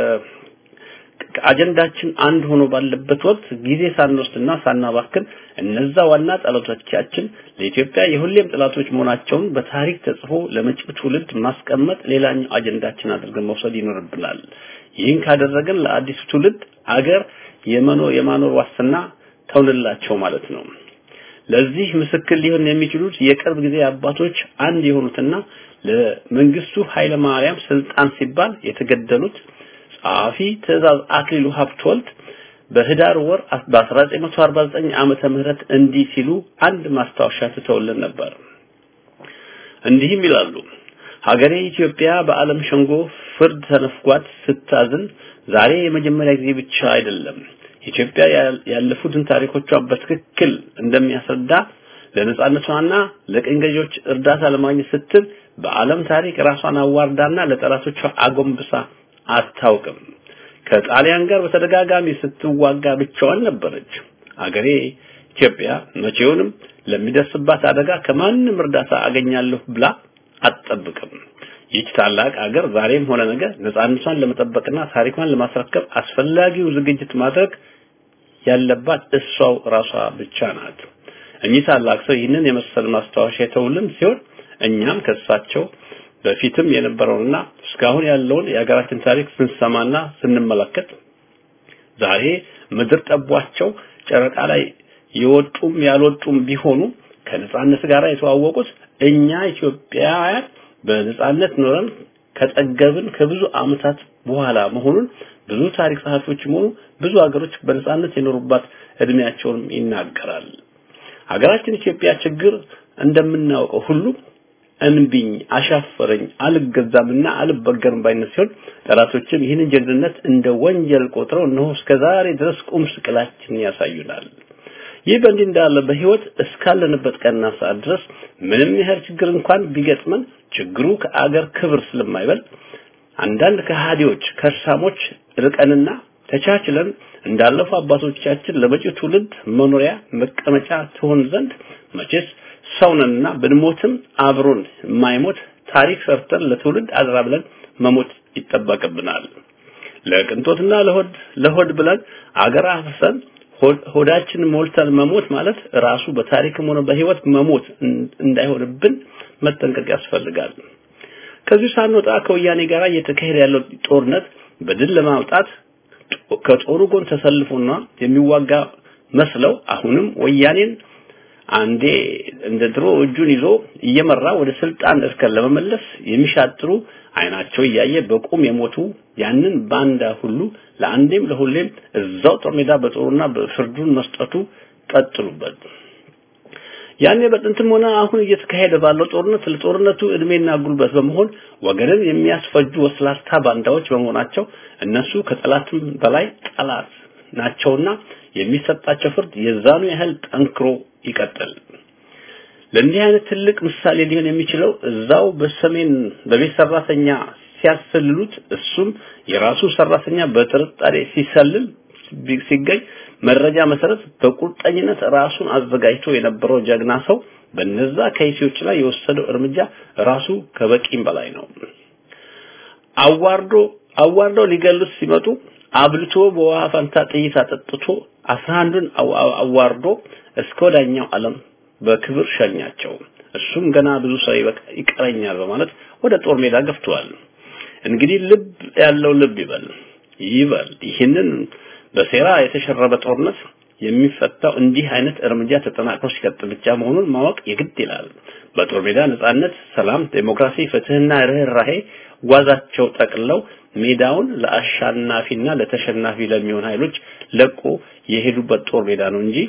ከአጀንዳችን አንድ ሆኖ ባለበት ወቅት ጊዜ ሳንወስድና ሳናባክን እነዛ ዋና ጠላቶቻችን ለኢትዮጵያ የሁሌም ጠላቶች መሆናቸውን በታሪክ ተጽፎ ለመጪው ትውልድ ማስቀመጥ ሌላኛው አጀንዳችን አድርገን መውሰድ ይኖርብናል። ይህን ካደረግን ለአዲሱ ትውልድ አገር የመኖር የማኖር ዋስትና ተውንላቸው ማለት ነው። ለዚህ ምስክር ሊሆን የሚችሉት የቅርብ ጊዜ አባቶች አንድ የሆኑትና ለመንግስቱ ኃይለ ማርያም ስልጣን ሲባል የተገደሉት ጸሐፊ ትእዛዝ አክሊሉ ሀብተወልድ በህዳር ወር በ1949 ዓመተ ምህረት እንዲህ ሲሉ አንድ ማስታወሻ ትተውልን ነበር። እንዲህም ይላሉ። ሀገሬ ኢትዮጵያ በዓለም ሸንጎ ፍርድ ተነፍጓት ስታዝን ዛሬ የመጀመሪያ ጊዜ ብቻ አይደለም። ኢትዮጵያ ያለፉትን ታሪኮቿን በትክክል እንደሚያስረዳ ለነጻነቷና ለቅኝ ገዢዎች እርዳታ ለማግኘት ስትል በዓለም ታሪክ ራሷን አዋርዳና ለጠላቶቿ አጎንብሳ አታውቅም። ከጣሊያን ጋር በተደጋጋሚ ስትዋጋ ብቻዋን ነበረች። አገሬ ኢትዮጵያ መቼውንም ለሚደርስባት አደጋ ከማንም እርዳታ አገኛለሁ ብላ አትጠብቅም። ይህች ታላቅ አገር ዛሬም ሆነ ነገ ነፃነቷን ለመጠበቅና ታሪኳን ለማስረከብ አስፈላጊው ዝግጅት ማድረግ ያለባት እሷው ራሷ ብቻ ናት። እኚህ ታላቅ ሰው ይህንን የመሰል ማስታወሻ የተውልን ሲሆን እኛም ከእሳቸው በፊትም የነበረውንና እስካሁን ያለውን የሀገራችን ታሪክ ስንሰማና ስንመለከት ዛሬ ምድር ጠቧቸው ጨረቃ ላይ የወጡም ያልወጡም ቢሆኑ ከነጻነት ጋር የተዋወቁት እኛ ኢትዮጵያውያን በነጻነት ኖረን ከጠገብን ከብዙ ዓመታት በኋላ መሆኑን ብዙ ታሪክ ጸሐፊዎችም ሆኑ ብዙ ሀገሮች በነጻነት የኖሩባት እድሜያቸውንም ይናገራል። ሀገራችን ኢትዮጵያ ችግር እንደምናውቀው ሁሉ እንቢኝ አሻፈረኝ አልገዛምና አልበገርም ባይነት ሲሆን ጠላቶችም ይህንን ጀግንነት እንደ ወንጀል ቆጥረው እነሆ እስከዛሬ ድረስ ቁም ስቅላችን ያሳዩናል። ይህ በእንዲህ እንዳለ በህይወት እስካለንበት ቀንና ሰዓት ድረስ ምንም ያህል ችግር እንኳን ቢገጥመን ችግሩ ከአገር ክብር ስለማይበልጥ አንዳንድ ከሃዲዎች ከርሳሞች ርቀንና ተቻችለን እንዳለፉ አባቶቻችን ለመጪው ትውልድ መኖሪያ መቀመጫ ትሆን ዘንድ መቼስ ሰውነንና ብንሞትም አብሮን የማይሞት ታሪክ ሰርተን ለትውልድ አደራ ብለን መሞት ይጠበቅብናል። ለቅንጦትና ለሆድ ለሆድ ብለን አገር አፍሰን ሆዳችን ሞልተን መሞት ማለት ራሱ በታሪክም ሆነ በህይወት መሞት እንዳይሆንብን መጠንቀቅ ያስፈልጋል። ከዚህ ሳንወጣ ከወያኔ ጋር እየተካሄደ ያለው ጦርነት በድል ለማውጣት ከጦሩ ጎን ተሰልፎና የሚዋጋ መስለው አሁንም ወያኔን አንዴ እንደ ድሮ እጁን ይዞ እየመራ ወደ ስልጣን እርከን ለመመለስ የሚሻጥሩ አይናቸው እያየ በቁም የሞቱ ያንን ባንዳ ሁሉ ለአንዴም ለሁሌም እዛው ጦር ሜዳ በጦሩና በፍርዱን መስጠቱ ቀጥሉበት። ያኔ በጥንትም ሆነ አሁን እየተካሄደ ባለው ጦርነት ለጦርነቱ እድሜና ጉልበት በመሆን ወገንን የሚያስፈጁ ወስላታ ባንዳዎች በመሆናቸው እነሱ ከጠላትም በላይ ጠላት ናቸውና የሚሰጣቸው ፍርድ የዛኑ ያህል ጠንክሮ ይቀጥል። ለእንዲህ አይነት ትልቅ ምሳሌ ሊሆን የሚችለው እዛው በሰሜን በቤት ሰራተኛ ሲያሰልሉት እሱም የራሱ ሰራተኛ በጥርጣሬ ሲሰልል ሲገኝ መረጃ መሰረት በቁርጠኝነት ራሱን አዘጋጅቶ የነበረው ጀግና ሰው በነዛ ከይሲዎች ላይ የወሰደው እርምጃ ራሱ ከበቂም በላይ ነው። አዋርዶ አዋርደው ሊገሉት ሲመጡ አብልቶ በውሃ ፈንታ ጥይት አጠጥቶ አስራ አንዱን አዋርዶ እስከ ወዳኛው ዓለም በክብር ሸኛቸው። እሱም ገና ብዙ ሰው ይቀረኛል በማለት ወደ ጦር ሜዳ ገፍተዋል። እንግዲህ ልብ ያለው ልብ ይበል ይበል። ይህንን በሴራ የተሸረበ ጦርነት የሚፈታው እንዲህ አይነት እርምጃ ተጠናክሮ ሲቀጥል ብቻ መሆኑን ማወቅ የግድ ይላል። በጦር ሜዳ ነጻነት፣ ሰላም፣ ዴሞክራሲ፣ ፍትህና ርህራሄ ጓዛቸው ጠቅለው ሜዳውን ለአሸናፊና ለተሸናፊ ለሚሆን ኃይሎች ለቆ የሄዱበት ጦር ሜዳ ነው እንጂ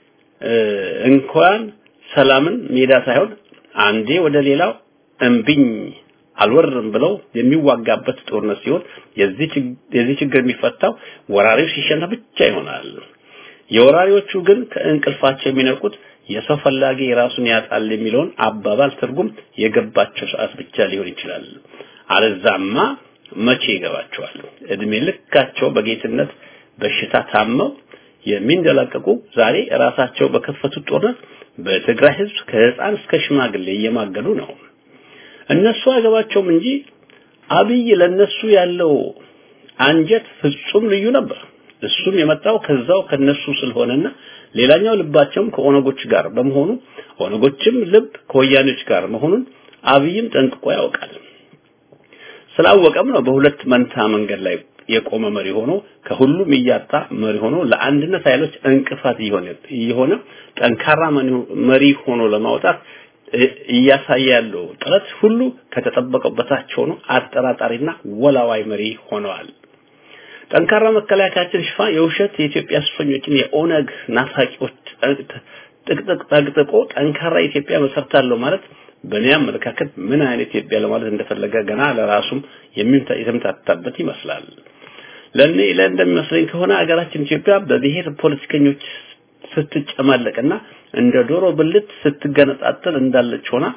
እንኳን ሰላምን ሜዳ ሳይሆን አንዴ ወደ ሌላው እምቢኝ አልወርም ብለው የሚዋጋበት ጦርነት ሲሆን የዚህ የዚህ ችግር የሚፈታው ወራሪው ሲሸነፍ ብቻ ይሆናል። የወራሪዎቹ ግን ከእንቅልፋቸው የሚነቁት የሰው ፈላጊ የራሱን ያጣል የሚለውን አባባል ትርጉም የገባቸው ሰዓት ብቻ ሊሆን ይችላል። አለዛማ መቼ ይገባቸዋል? እድሜ ልካቸው በጌትነት በሽታ ታመው የሚንደላቀቁ ዛሬ ራሳቸው በከፈቱት ጦርነት በትግራይ ህዝብ ከህፃን እስከ ሽማግሌ እየማገዱ ነው። እነሱ አይገባቸውም እንጂ አብይ ለነሱ ያለው አንጀት ፍጹም ልዩ ነበር። እሱም የመጣው ከዛው ከነሱ ስለሆነና ሌላኛው ልባቸውም ከኦነጎች ጋር በመሆኑ ኦነጎችም ልብ ከወያኔዎች ጋር መሆኑን አብይም ጠንቅቆ ያውቃል። ስላወቀም ነው በሁለት መንታ መንገድ ላይ የቆመ መሪ ሆኖ ከሁሉም እያጣ መሪ ሆኖ ለአንድነት ኃይሎች እንቅፋት እየሆነ እየሆነ ጠንካራ መሪ ሆኖ ለማውጣት እያሳየ ያለው ጥረት ሁሉ ከተጠበቀው በታች ሆኖ አጠራጣሪና ወላዋይ መሪ ሆነዋል። ጠንካራ መከላከያችን ሽፋን የውሸት የኢትዮጵያ እስረኞችን የኦነግ ናፋቂዎች ጥቅጥቅ ጠቅጥቆ ጠንካራ ኢትዮጵያ መሰርታለሁ ማለት በእኔ አመለካከት ምን አይነት ኢትዮጵያ ለማለት እንደፈለገ ገና ለራሱም የተምታታበት ይመስላል። ለኔ ለእንደሚመስለኝ ከሆነ አገራችን ኢትዮጵያ በብሔር ፖለቲከኞች ስትጨማለቅና እንደ ዶሮ ብልት ስትገነጣጠል እንዳለች ሆና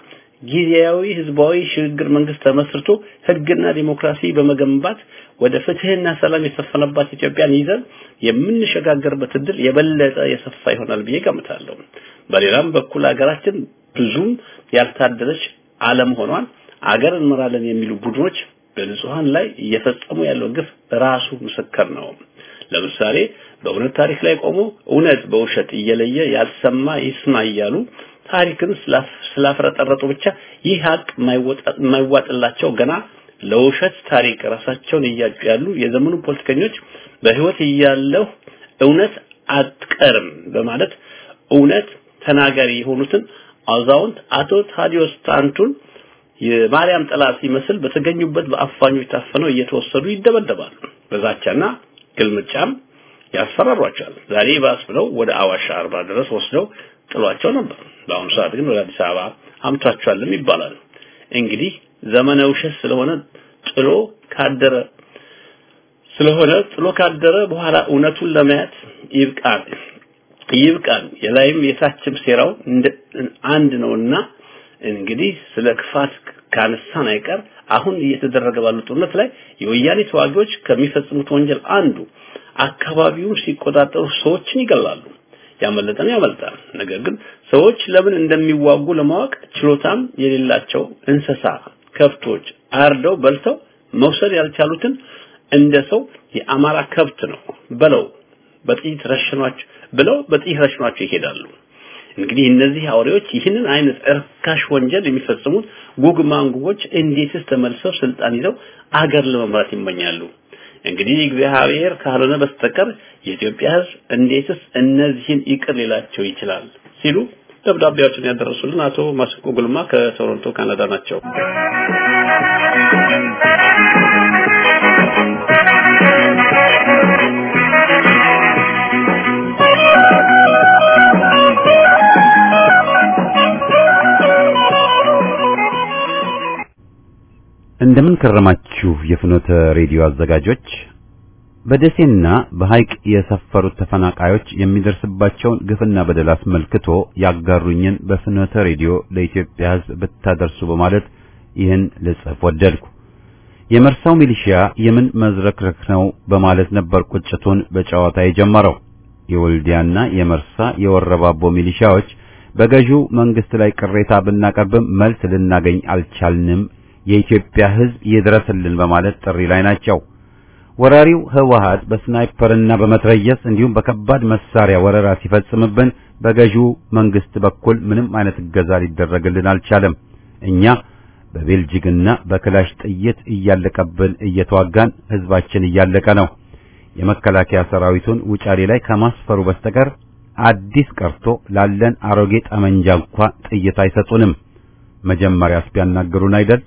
ጊዜያዊ ህዝባዊ ሽግግር መንግስት ተመስርቶ ህግና ዲሞክራሲ በመገንባት ወደ ፍትህና ሰላም የሰፈነባት ኢትዮጵያን ይዘን የምንሸጋገርበት እድል የበለጠ የሰፋ ይሆናል ብዬ ገምታለሁ። በሌላም በኩል ሀገራችን ብዙም ያልታደለች አለመሆኗን አገር እንመራለን የሚሉ ቡድኖች በንጹሃን ላይ እየፈጸሙ ያለው ግፍ ራሱ ምስክር ነው። ለምሳሌ በእውነት ታሪክ ላይ ቆሞ እውነት በውሸት እየለየ ያልሰማ ይስማ እያሉ ታሪክን ስላፍረጠረጡ ብቻ ይህ ሀቅ የማይዋጥላቸው ገና ለውሸት ታሪክ ራሳቸውን እያጩ ያሉ የዘመኑ ፖለቲከኞች በህይወት እያለሁ እውነት አትቀርም በማለት እውነት ተናጋሪ የሆኑትን አዛውንት አቶ ታዲዮስ ታንቱን የማርያም ጠላት ሲመስል በተገኙበት በአፋኞች ታፈነው እየተወሰዱ ይደበደባሉ። በዛቻና ግልምጫም ያስፈራሯቸዋል። ዛሬ ባስ ብለው ወደ አዋሽ አርባ ድረስ ወስደው ጥሏቸው ነበር። በአሁኑ ሰዓት ግን ወደ አዲስ አበባ አምቷቸዋልም ይባላል። እንግዲህ ዘመነ ውሸት ስለሆነ ጥሎ ካደረ ስለሆነ ጥሎ ካደረ በኋላ እውነቱን ለማየት ይብቃን ይብቃን። የላይም የታችም ሴራው አንድ ነውና እንግዲህ ስለ ክፋት ካነሳን አይቀር አሁን እየተደረገ ባለው ጦርነት ላይ የወያኔ ተዋጊዎች ከሚፈጽሙት ወንጀል አንዱ አካባቢውን ሲቆጣጠሩ ሰዎችን ይገላሉ። ያመለጠን ያመልጣል። ነገር ግን ሰዎች ለምን እንደሚዋጉ ለማወቅ ችሎታም የሌላቸው እንስሳ፣ ከብቶች አርደው በልተው መውሰድ ያልቻሉትን እንደ ሰው የአማራ ከብት ነው በለው በጥይት ረሽኗቸው ብለው በጥይት ረሽኗቸው ይሄዳሉ። እንግዲህ እነዚህ አውሬዎች ይህንን አይነት እርካሽ ወንጀል የሚፈጽሙት ጉግ ማንጉቦች እንዴትስ ተመልሰው ስልጣን ይዘው አገር ለመምራት ይመኛሉ? እንግዲህ እግዚአብሔር ካልሆነ በስተቀር የኢትዮጵያ ሕዝብ እንዴትስ እነዚህን ይቅር ሊላቸው ይችላል? ሲሉ ደብዳቤዎችን ያደረሱልን አቶ ማስቆ ጉልማ ከቶሮንቶ ካናዳ ናቸው። እንደምን ከረማችሁ የፍኖተ ሬዲዮ አዘጋጆች። በደሴና በሐይቅ የሰፈሩት ተፈናቃዮች የሚደርስባቸውን ግፍና በደል አስመልክቶ ያጋሩኝን በፍኖተ ሬዲዮ ለኢትዮጵያ ሕዝብ ብታደርሱ በማለት ይህን ልጽፍ ወደድኩ። የመርሳው ሚሊሺያ የምን መዝረክረክ ነው በማለት ነበር ቁጭቱን በጨዋታ የጀመረው። የወልዲያና የመርሳ የወረባቦ ሚሊሺያዎች በገዢው መንግስት ላይ ቅሬታ ብናቀርብም መልስ ልናገኝ አልቻልንም የኢትዮጵያ ሕዝብ ይድረስልን በማለት ጥሪ ላይ ናቸው። ወራሪው ህወሓት በስናይፐርና በመትረየስ እንዲሁም በከባድ መሳሪያ ወረራ ሲፈጽምብን በገዢው መንግስት በኩል ምንም አይነት እገዛ ሊደረግልን አልቻለም። እኛ በቤልጂግና በክላሽ ጥይት እያለቀብን እየተዋጋን ህዝባችን እያለቀ ነው። የመከላከያ ሰራዊቱን ውጫሌ ላይ ከማስፈሩ በስተቀር አዲስ ቀርቶ ላለን አሮጌ ጠመንጃ እንኳ ጥይት አይሰጡንም። መጀመሪያስ ቢያናገሩን አይደል?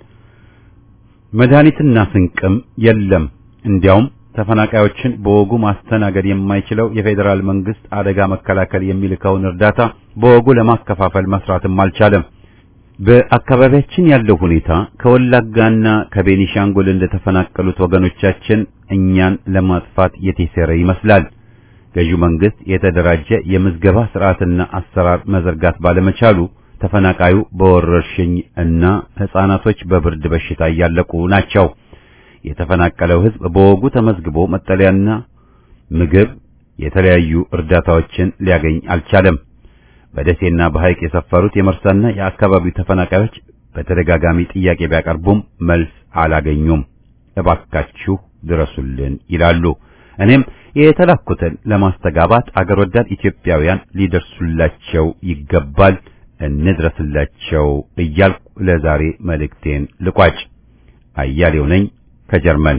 መድኃኒትና ስንቅም የለም። እንዲያውም ተፈናቃዮችን በወጉ ማስተናገድ የማይችለው የፌዴራል መንግስት አደጋ መከላከል የሚልከውን እርዳታ በወጉ ለማከፋፈል መስራትም አልቻለም። በአካባቢያችን ያለው ሁኔታ ከወላጋና ከቤኒሻንጉል እንደተፈናቀሉት ወገኖቻችን እኛን ለማጥፋት የተሰረ ይመስላል። ገዢው መንግስት የተደራጀ የምዝገባ ስርዓትና አሰራር መዘርጋት ባለመቻሉ ተፈናቃዩ በወረርሽኝ እና ህፃናቶች በብርድ በሽታ እያለቁ ናቸው። የተፈናቀለው ህዝብ በወጉ ተመዝግቦ መጠለያና ምግብ፣ የተለያዩ እርዳታዎችን ሊያገኝ አልቻለም። በደሴና በሐይቅ የሰፈሩት የመርሳና የአካባቢው ተፈናቃዮች በተደጋጋሚ ጥያቄ ቢያቀርቡም መልስ አላገኙም። እባካችሁ ድረሱልን ይላሉ። እኔም የተላኩትን ለማስተጋባት አገር ወዳድ ኢትዮጵያውያን ሊደርሱላቸው ይገባል፣ እንድረስላቸው እያልኩ ለዛሬ መልእክቴን ልቋጭ። አያሌው ነኝ ከጀርመን።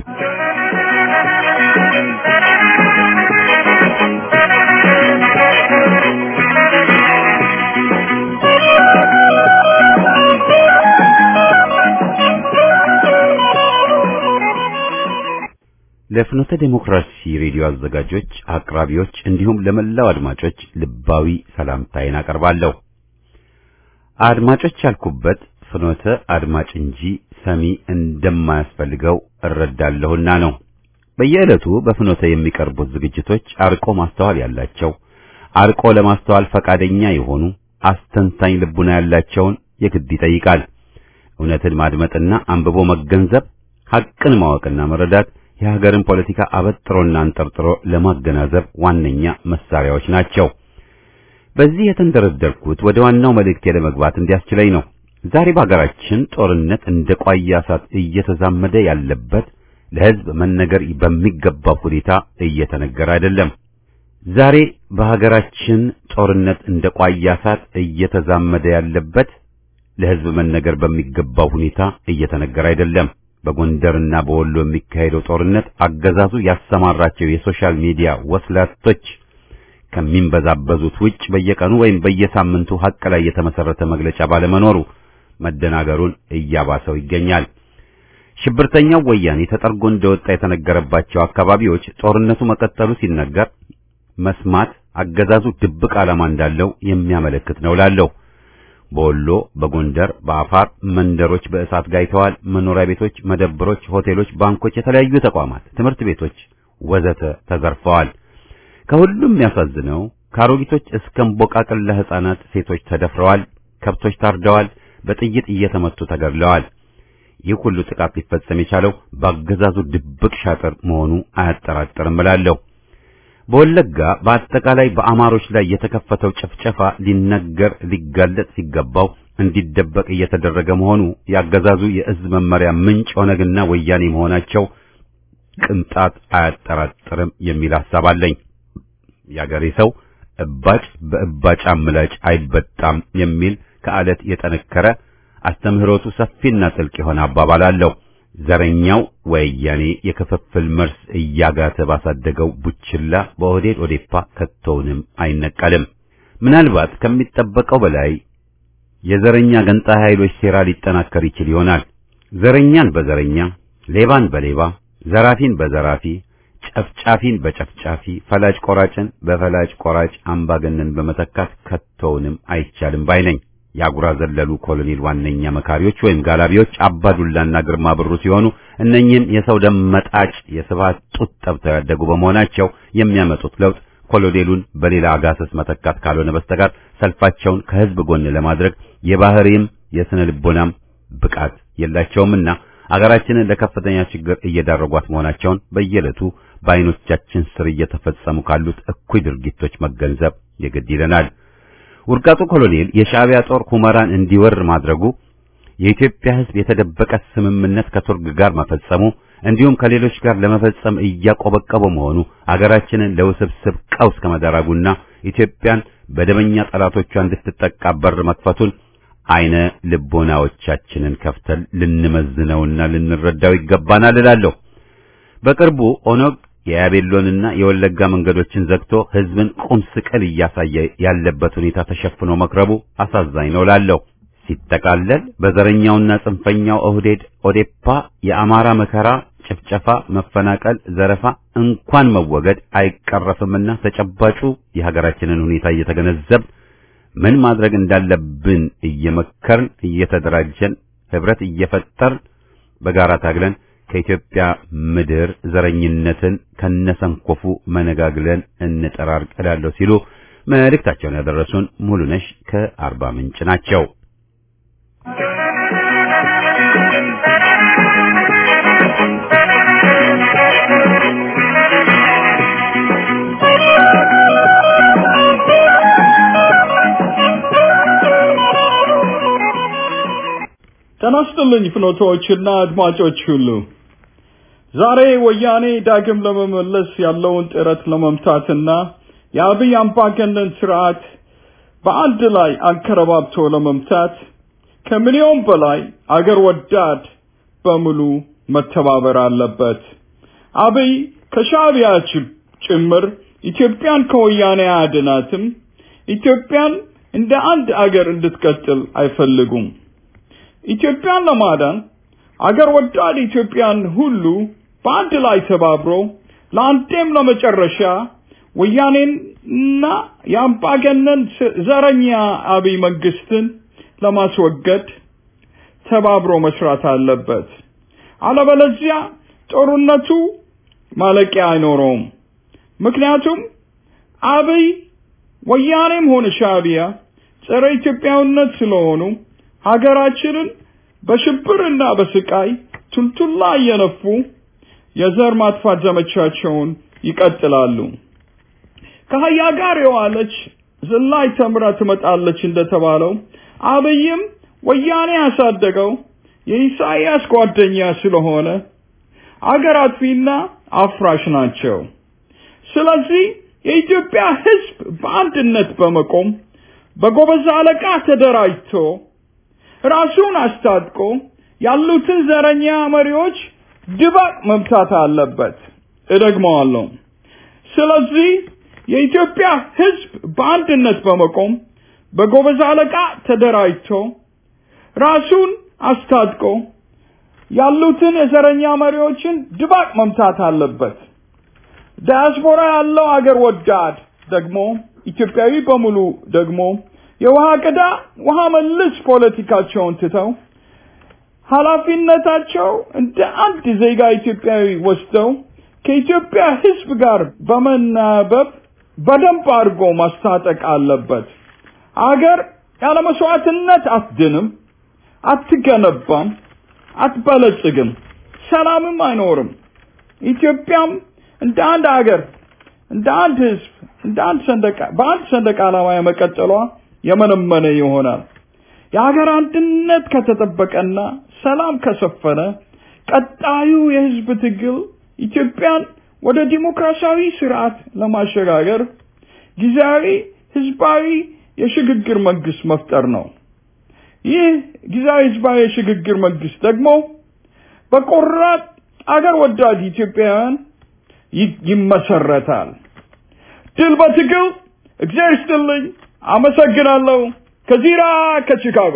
ለፍኖተ ዴሞክራሲ ሬዲዮ አዘጋጆች፣ አቅራቢዎች እንዲሁም ለመላው አድማጮች ልባዊ ሰላምታዬን አቀርባለሁ። አድማጮች ያልኩበት ፍኖተ አድማጭ እንጂ ሰሚ እንደማያስፈልገው እረዳለሁና ነው። በየዕለቱ በፍኖተ የሚቀርቡት ዝግጅቶች አርቆ ማስተዋል ያላቸው፣ አርቆ ለማስተዋል ፈቃደኛ የሆኑ አስተንታኝ ልቡና ያላቸውን የግድ ይጠይቃል። እውነትን ማድመጥና አንብቦ መገንዘብ፣ ሐቅን ማወቅና መረዳት የሀገርን ፖለቲካ አበጥሮና አንጠርጥሮ ለማገናዘብ ዋነኛ መሳሪያዎች ናቸው። በዚህ የተንደረደርኩት ወደ ዋናው መልእክቴ ለመግባት እንዲያስችለኝ ነው። ዛሬ በሀገራችን ጦርነት እንደ ቋያ እሳት እየተዛመደ ያለበት ለሕዝብ መነገር በሚገባው ሁኔታ እየተነገረ አይደለም። ዛሬ በሀገራችን ጦርነት እንደ ቋያ እሳት እየተዛመደ ያለበት ለሕዝብ መነገር በሚገባው ሁኔታ እየተነገረ አይደለም። በጎንደርና በወሎ የሚካሄደው ጦርነት አገዛዙ ያሰማራቸው የሶሻል ሚዲያ ወስላቶች ከሚንበዛበዙት ውጭ በየቀኑ ወይም በየሳምንቱ ሐቅ ላይ የተመሰረተ መግለጫ ባለመኖሩ መደናገሩን እያባሰው ይገኛል። ሽብርተኛው ወያኔ ተጠርጎ እንደወጣ የተነገረባቸው አካባቢዎች ጦርነቱ መቀጠሉ ሲነገር መስማት አገዛዙ ድብቅ ዓላማ እንዳለው የሚያመለክት ነው ላለው በወሎ፣ በጎንደር፣ በአፋር መንደሮች በእሳት ጋይተዋል። መኖሪያ ቤቶች፣ መደብሮች፣ ሆቴሎች፣ ባንኮች፣ የተለያዩ ተቋማት፣ ትምህርት ቤቶች ወዘተ ተዘርፈዋል። ከሁሉም የሚያሳዝነው ከአሮጊቶች እስከ እምቦቃቅላ ሕፃናት፣ ሴቶች ተደፍረዋል። ከብቶች ታርደዋል። በጥይት እየተመቱ ተገድለዋል። ይህ ሁሉ ጥቃት ሊፈጸም የቻለው በአገዛዙ ድብቅ ሻጥር መሆኑ አያጠራጥርም እላለሁ። በወለጋ በአጠቃላይ በአማሮች ላይ የተከፈተው ጭፍጨፋ ሊነገር ሊጋለጥ ሲገባው እንዲደበቅ እየተደረገ መሆኑ ያገዛዙ የእዝ መመሪያ ምንጭ ኦነግና ወያኔ መሆናቸው ቅንጣት አያጠራጥርም የሚል ሐሳብ አለኝ። የአገሬ ሰው እባጭ በእባጭ አምላጭ አይበጣም የሚል ከአለት የጠነከረ አስተምህሮቱ ሰፊና ጥልቅ የሆነ አባባል አለው። ዘረኛው ወያኔ የክፍፍል መርስ እያጋተ ባሳደገው ቡችላ በኦህዴድ ኦዴፓ ከቶውንም አይነቀልም። ምናልባት ከሚጠበቀው በላይ የዘረኛ ገንጣይ ኃይሎች ሴራ ሊጠናከር ይችል ይሆናል። ዘረኛን በዘረኛ፣ ሌባን በሌባ፣ ዘራፊን በዘራፊ፣ ጨፍጫፊን በጨፍጫፊ፣ ፈላጭ ቆራጭን በፈላጭ ቆራጭ አምባገነን በመተካት ከቶውንም አይቻልም ባይ ነኝ። የአጉራ ዘለሉ ኮሎኔል ዋነኛ መካሪዎች ወይም ጋላቢዎች አባዱላና ግርማ ብሩ ሲሆኑ እነኚህም የሰው ደም መጣጭ የስብሃት ጡት ጠብተው ያደጉ በመሆናቸው የሚያመጡት ለውጥ ኮሎኔሉን በሌላ አጋሰስ መተካት ካልሆነ በስተቀር ሰልፋቸውን ከህዝብ ጎን ለማድረግ የባህሪም የስነ ልቦናም ብቃት የላቸውምና አገራችንን ለከፍተኛ ችግር እየዳረጓት መሆናቸውን በየዕለቱ በዓይኖቻችን ስር እየተፈጸሙ ካሉት እኩይ ድርጊቶች መገንዘብ የግድ ይለናል። ውርቃጡ ኮሎኔል የሻዕቢያ ጦር ሁመራን እንዲወር ማድረጉ፣ የኢትዮጵያ ሕዝብ የተደበቀ ስምምነት ከቱርክ ጋር መፈጸሙ፣ እንዲሁም ከሌሎች ጋር ለመፈጸም እያቆበቀበ መሆኑ አገራችንን ለውስብስብ ቀውስ ከመዳረጉና ኢትዮጵያን በደመኛ ጠላቶቿ እንድትጠቃ በር መክፈቱን አይነ ልቦናዎቻችንን ከፍተን ልንመዝነውና ልንረዳው ይገባናል እላለሁ። በቅርቡ ኦነግ የያቤሎንና የወለጋ መንገዶችን ዘግቶ ህዝብን ቁም ስቅል እያሳየ ያለበት ሁኔታ ተሸፍኖ መክረቡ አሳዛኝ ነው ላለሁ። ሲጠቃለል በዘረኛውና ጽንፈኛው ኦህዴድ ኦዴፓ የአማራ መከራ፣ ጭፍጨፋ፣ መፈናቀል፣ ዘረፋ እንኳን መወገድ አይቀረፍምና ተጨባጩ የሀገራችንን ሁኔታ እየተገነዘብ ምን ማድረግ እንዳለብን እየመከርን እየተደራጀን ህብረት እየፈጠርን በጋራ ታግለን ከኢትዮጵያ ምድር ዘረኝነትን ከነሰንኮፉ መነጋግለን እንጠራርቅ እላለሁ ሲሉ መልእክታቸውን ያደረሱን ሙሉነሽ ከአርባ ምንጭ ናቸው። ጤና ይስጥልኝ ፍኖቶችና አድማጮች ሁሉ ዛሬ ወያኔ ዳግም ለመመለስ ያለውን ጥረት ለመምታትና የአብይ አምባገነን ስርዓት በአንድ ላይ አንከረባብቶ ለመምታት ከሚሊዮን በላይ አገር ወዳድ በሙሉ መተባበር አለበት። አብይ ከሻዕቢያ ጭምር ኢትዮጵያን ከወያኔ አያድናትም። ኢትዮጵያን እንደ አንድ አገር እንድትቀጥል አይፈልጉም። ኢትዮጵያን ለማዳን አገር ወዳድ ኢትዮጵያን ሁሉ በአንድ ላይ ተባብሮ ለአንዴም ለመጨረሻ ወያኔንና የአምባገነን ዘረኛ አብይ መንግስትን ለማስወገድ ተባብሮ መስራት አለበት። አለበለዚያ ጦርነቱ ማለቂያ አይኖረውም። ምክንያቱም አብይ ወያኔም ሆነ ሻዕቢያ ጸረ ኢትዮጵያዊነት ስለሆኑ ሀገራችንን በሽብርና በስቃይ ቱልቱላ እየነፉ የዘር ማጥፋት ዘመቻቸውን ይቀጥላሉ። ከአህያ ጋር የዋለች ዝላይ ተምራ ትመጣለች እንደተባለው አብይም ወያኔ ያሳደገው የኢሳይያስ ጓደኛ ስለሆነ አገር አጥፊና አፍራሽ ናቸው። ስለዚህ የኢትዮጵያ ሕዝብ በአንድነት በመቆም በጎበዝ አለቃ ተደራጅቶ ራሱን አስታጥቆ ያሉትን ዘረኛ መሪዎች ድባቅ መምታት አለበት። እደግመዋለሁ። ስለዚህ የኢትዮጵያ ሕዝብ በአንድነት በመቆም በጎበዝ አለቃ ተደራጅቶ ራሱን አስታጥቆ ያሉትን የዘረኛ መሪዎችን ድባቅ መምታት አለበት። ዳያስፖራ ያለው አገር ወዳድ ደግሞ ኢትዮጵያዊ በሙሉ ደግሞ የውሃ ቅዳ ውሃ መልስ ፖለቲካቸውን ትተው ኃላፊነታቸው እንደ አንድ ዜጋ ኢትዮጵያዊ ወስደው ከኢትዮጵያ ሕዝብ ጋር በመናበብ በደንብ አድርጎ ማስታጠቅ አለበት። አገር ያለ መስዋዕትነት አትድንም፣ አትገነባም፣ አትበለጽግም፣ ሰላምም አይኖርም። ኢትዮጵያም እንደ አንድ አገር እንደ አንድ ሕዝብ እንደ አንድ ሰንደቅ በአንድ ሰንደቅ ዓላማ የመቀጠሏ የመነመነ ይሆናል። የሀገር አንድነት ከተጠበቀና ሰላም ከሰፈነ ቀጣዩ የህዝብ ትግል ኢትዮጵያን ወደ ዲሞክራሲያዊ ስርዓት ለማሸጋገር ጊዜያዊ ህዝባዊ የሽግግር መንግስት መፍጠር ነው። ይህ ጊዜያዊ ህዝባዊ የሽግግር መንግስት ደግሞ በቆራጥ አገር ወዳድ ኢትዮጵያውያን ይመሰረታል። ድል በትግል። እግዚአብሔር ይስጥልኝ። አመሰግናለሁ። ከዚራ ከቺካጎ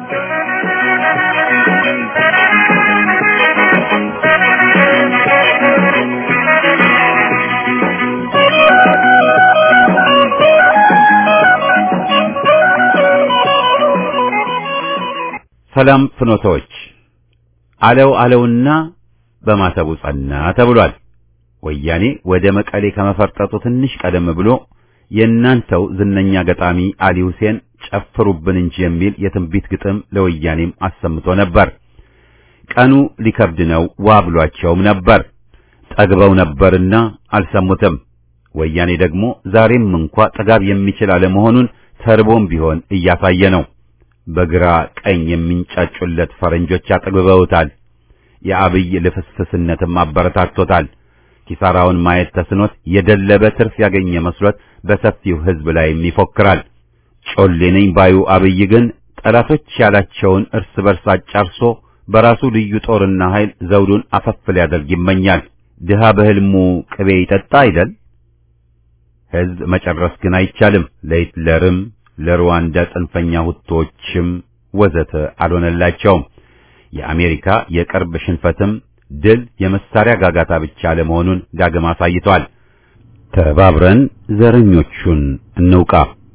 ሰላም ፍኖቶች አለው አለውና በማተቡ ጸና ተብሏል። ወያኔ ወደ መቀሌ ከመፈርጠጡ ትንሽ ቀደም ብሎ የእናንተው ዝነኛ ገጣሚ አሊ ሁሴን ጨፍሩብን እንጂ የሚል የትንቢት ግጥም ለወያኔም አሰምቶ ነበር። ቀኑ ሊከብድ ነው ዋ ብሏቸውም ነበር። ጠግበው ነበርና አልሰሙትም። ወያኔ ደግሞ ዛሬም እንኳ ጥጋብ የሚችል አለመሆኑን ተርቦም ቢሆን እያሳየ ነው። በግራ ቀኝ የሚንጫጩለት ፈረንጆች አጥግበውታል። የአብይ ልፍስፍስነትም አበረታቶታል። ኪሳራውን ማየት ተስኖት የደለበ ትርፍ ያገኘ መስሎት በሰፊው ሕዝብ ላይም ይፎክራል። ጮሌ ነኝ ባዩ አብይ ግን ጠላቶች ያላቸውን እርስ በርስ አጫርሶ በራሱ ልዩ ጦርና ኃይል ዘውዱን አፈፍ ሊያደርግ ይመኛል። ድሃ በሕልሙ ቅቤ ይጠጣ አይደል? ሕዝብ መጨረስ ግን አይቻልም። ለሂትለርም ለሩዋንዳ ጽንፈኛ ሁቶችም ወዘተ አልሆነላቸውም። የአሜሪካ የቅርብ ሽንፈትም ድል የመሳሪያ ጋጋታ ብቻ ለመሆኑን ዳግም አሳይቷል። ተባብረን ዘረኞቹን እንውቃ።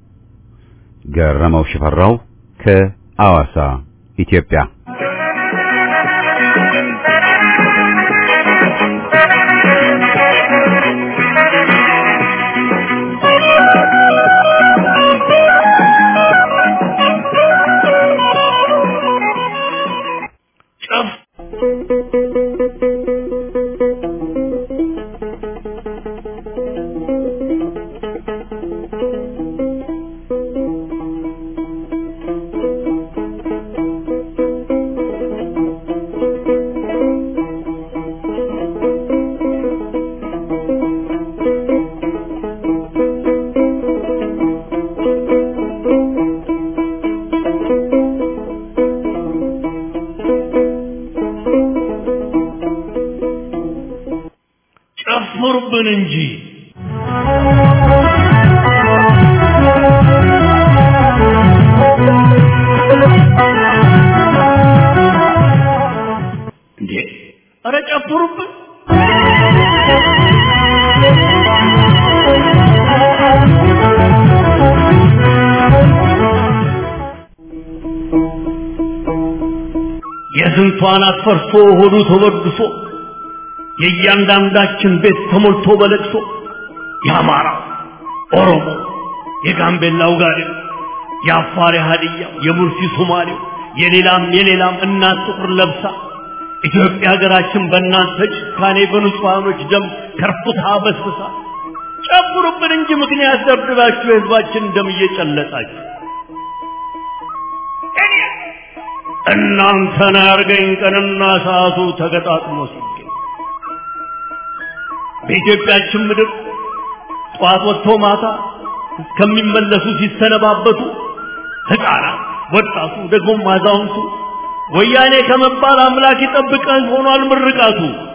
ገረመው ሽፈራው ከአዋሳ ኢትዮጵያ። ጨፍሩብን እንጂ እንዴ! ኧረ ጨፍሩብን! የስንቷን አትፈርሶ ሆዱ ተበድሶ የእያንዳንዳችን ቤት ተሞልቶ በለቅሶ የአማራ ኦሮሞ፣ የጋምቤላው ጋዴው፣ የአፋር የሀዲያ፣ የሙርሲ ሶማሌው፣ የሌላም የሌላም እናት ጥቁር ለብሳ ኢትዮጵያ ሀገራችን በእናንተ ጭካኔ በንጹሐኖች ደም ከርፍታ በስብሳ ጨምሩብን እንጂ ምክንያት ደብድባችሁ የህዝባችን ደም እየጨለጣችሁ እናንተን ያርገኝ ቀንና ሰዓቱ ተገጣጥሞ ሲገኝ በኢትዮጵያችን ምድር ጠዋት ወጥቶ ማታ እስከሚመለሱ ሲሰነባበቱ ህፃናት፣ ወጣቱ፣ ደግሞም አዛውንቱ ወያኔ ከመባል አምላክ ይጠብቀን ሆኗል ምርቃቱ።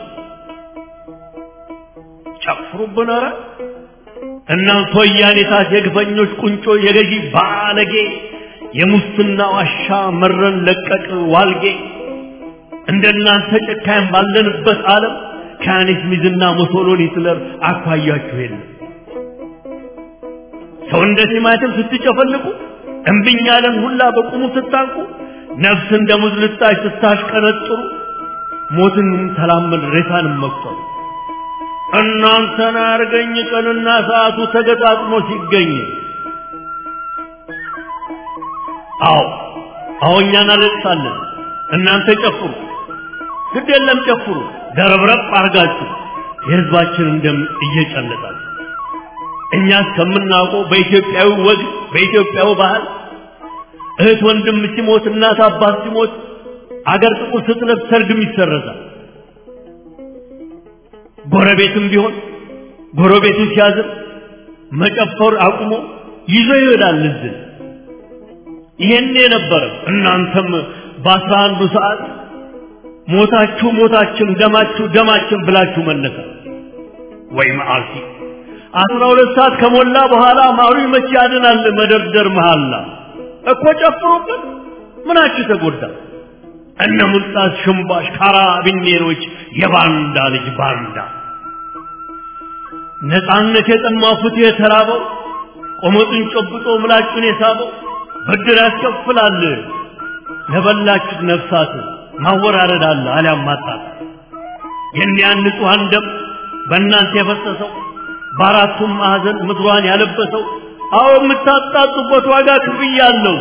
ጨፍሩብን ኧረ እናንተ ወያኔ ታስ የግፈኞች ቁንጮ የገዢ ባለጌ የሙስና ዋሻ መረን ለቀቅ ዋልጌ እንደናንተ ጨካኝ ባለንበት ዓለም ከያኔት ሚዝና ሙሶሎኒ ሂትለር አኳያችሁ የለም። ሰው እንደ ቲማቲም ስትጨፈልቁ እምብኝ ያለን ሁላ በቁሙ ስታንቁ ነፍስ እንደ ሙዝ ልጣጭ ስታሽቀነጥሩ ሞትን ተላመድ ሬሳንም መቁጠሩ እናንተን አርገኝ ቀንና ሰዓቱ ተገጣጥሞ ሲገኝ አዎ አዎ እኛ እናለቅሳለን እናንተ ጨፍሩ ግድ የለም ጨፍሩ ደረብረብ አርጋችሁ የህዝባችንን ደም እየጨለጣችሁ እኛ እስከምናውቀው በኢትዮጵያዊ ወግ በኢትዮጵያዊ ባህል እህት ወንድም ሲሞት እናት አባት ሲሞት አገር ጥቁር ስትለብስ ሰርግም ይሰረዛል ጎረቤትም ቢሆን ጎረቤቱ ሲያዝን መጨፈር አቁሞ ይዞ ይሄዳል እዝን ይሄን የነበረ እናንተም በአስራ አንዱ ሰዓት ሞታችሁ ሞታችን ደማችሁ ደማችን ብላችሁ መነሳት ወይ መዓልቲ አስራ ሁለት ሰዓት ከሞላ በኋላ ማሩ መቼ ያድናል መደርደር መሃላ እኮ ጨፍሩበት ምናችሁ ተጎዳ እነ ሙልጣስ ሽምባሽ ካራቢኔሮች የባንዳ ልጅ ባንዳ ነፃነት የጠማው ፍትህ የተራበው ቆመጡን ጨብጦ ምላጩን የሳበው ብድር ያስከፍላል ለበላችሁ ነፍሳት ማወራረድ አለ አሊያም ማጣት የኒያን ንጹሐን ደም በእናንተ የፈሰሰው በአራቱም ማዕዘን ምድሯን ያለበሰው አዎ የምታጣጡበት ዋጋ ክፍያ አለው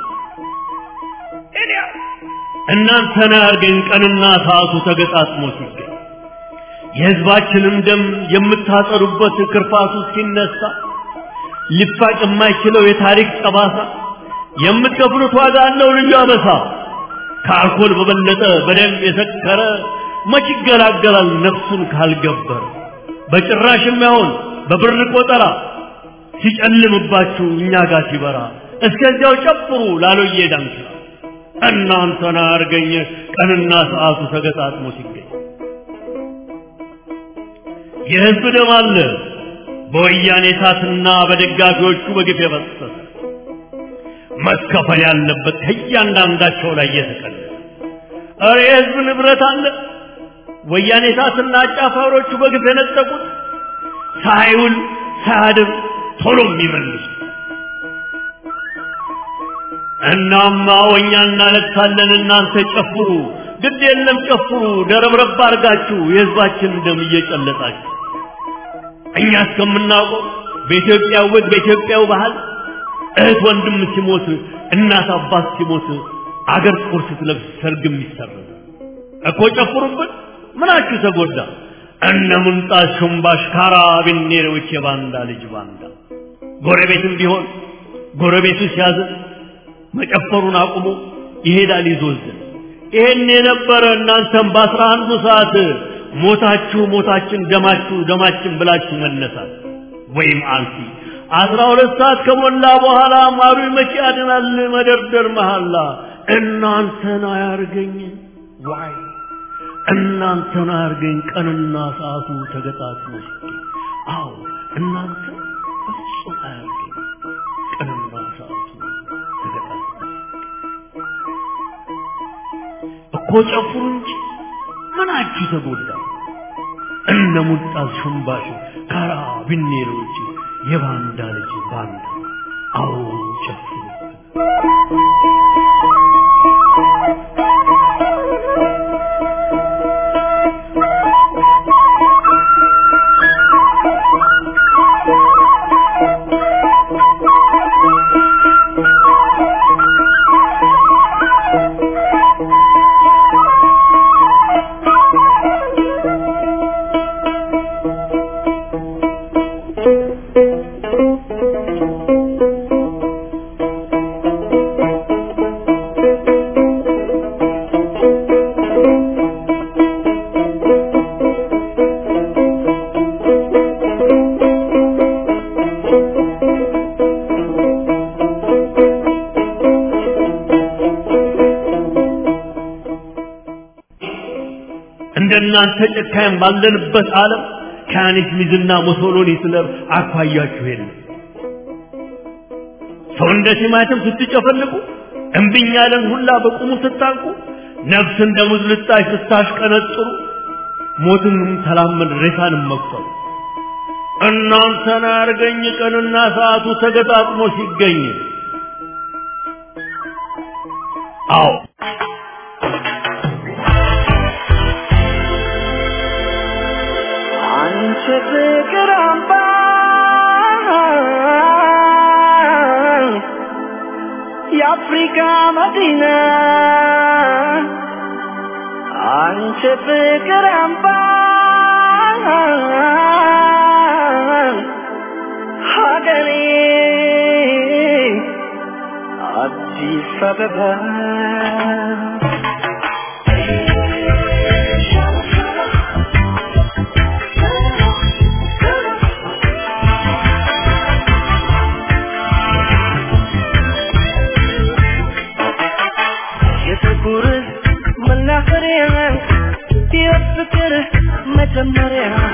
እናንተን ያርገኝ ቀንና ሰዓቱ ተገጣጥሞ ሲገኝ የህዝባችንን ደም የምታጠሩበት ክርፋቱ ሲነሳ ሊፋቅ የማይችለው የታሪክ ጠባሳ የምትከፍሉት ዋጋ አለው ልዩ አበሳ ከአልኮል በበለጠ በደም የሰከረ መች ይገላገላል ነፍሱን ካልገበረ በጭራሽ የማይሆን በብር ቆጠራ ሲጨልምባችሁ እኛ ጋር ሲበራ እስከዚያው ጨፍሩ ላሎዬ ዳንኪራ እናንተን አርገኝ ቀንና ሰዓቱ ተገጣጥሞ ሲገኝ የህዝብ ደም አለ በወያኔ እሳትና በደጋፊዎቹ በግፍ የፈሰሰ መከፈል ያለበት ከእያንዳንዳቸው ላይ እየተቀነሰ እረ የህዝብ ንብረት አለ ወያኔ እሳትና አጫፋሪዎቹ በግፍ የነጠቁት ሳይውል ሳያድር ቶሎ የሚመልሱ እናማ እኛ እናለቅሳለን እናንተ ጨፍሩ ግድ የለም ጨፍሩ ደረብረብ አርጋችሁ የህዝባችን ደም እየጨለጣችሁ እኛ እስከምናውቀው በኢትዮጵያ ወግ በኢትዮጵያው ባህል እህት ወንድም ሲሞት እናት አባት ሲሞት አገር ጥቁር ስትለብስ ሰርግም ይሰረዝ እኮ ጨፍሩበት ምናችሁ ተጎዳ እነ ሙንጣት ሽምባሽ ካራቢኔሮች የባንዳ ልጅ ባንዳ ጎረቤትም ቢሆን ጎረቤቱ ሲያዝን መጨፈሩን አቁሞ ይሄዳል ይዞዝን ይሄን የነበረ እናንተም በአስራ አንዱ ሰዓት ሞታችሁ ሞታችን ደማችሁ ደማችን ብላችሁ መነሳት ወይም አልፊ አስራ ሁለት ሰዓት ከሞላ በኋላ ማሩ መቼ ያድናል መደርደር መሐላ እናንተን አያርገኝ ዋይ እናንተን አያርገኝ ቀንና ሰዓቱ ተገጣጥሞ ሲገኝ አዎ እናንተ በፍጹም አያርገኝ ቀንና ሰዓቱ ተገጣጥሞ እኮ ጨፍሩ እንጂ ምናችሁ ተጎዳ እነ ሙልጣዝ ሽምባሽ ካራ ቢኔሮች የባንዳ ልጅ ባንዳ አዎ ጨፍሩ እንደናንተ ጨካኝ ባለንበት ዓለም ከያኔት ሚዝና ሞሶሎኒ ስለ አኳያችሁ የለም። ሰው እንደ ቲማቲም ስትጨፈልቁ እምቢኝ ያለን ሁላ በቁሙ ስታንቁ ነፍስ እንደ ሙዝ ልጣጭ ስታሽቀነጥሩ ሞትንም ተላመድ ሬሳንም መቁጠሩ እናንተን አርገኝ ቀንና ሰዓቱ ተገጣጥሞ ሲገኝ አዎ አንቺ ፍቅር አምባ የአፍሪካ መዲና አንቺ ፍቅር አምባ ሀገሬ አዲስ አበባ የጥቁር መናፈሪያ የፍቅር መጀመሪያ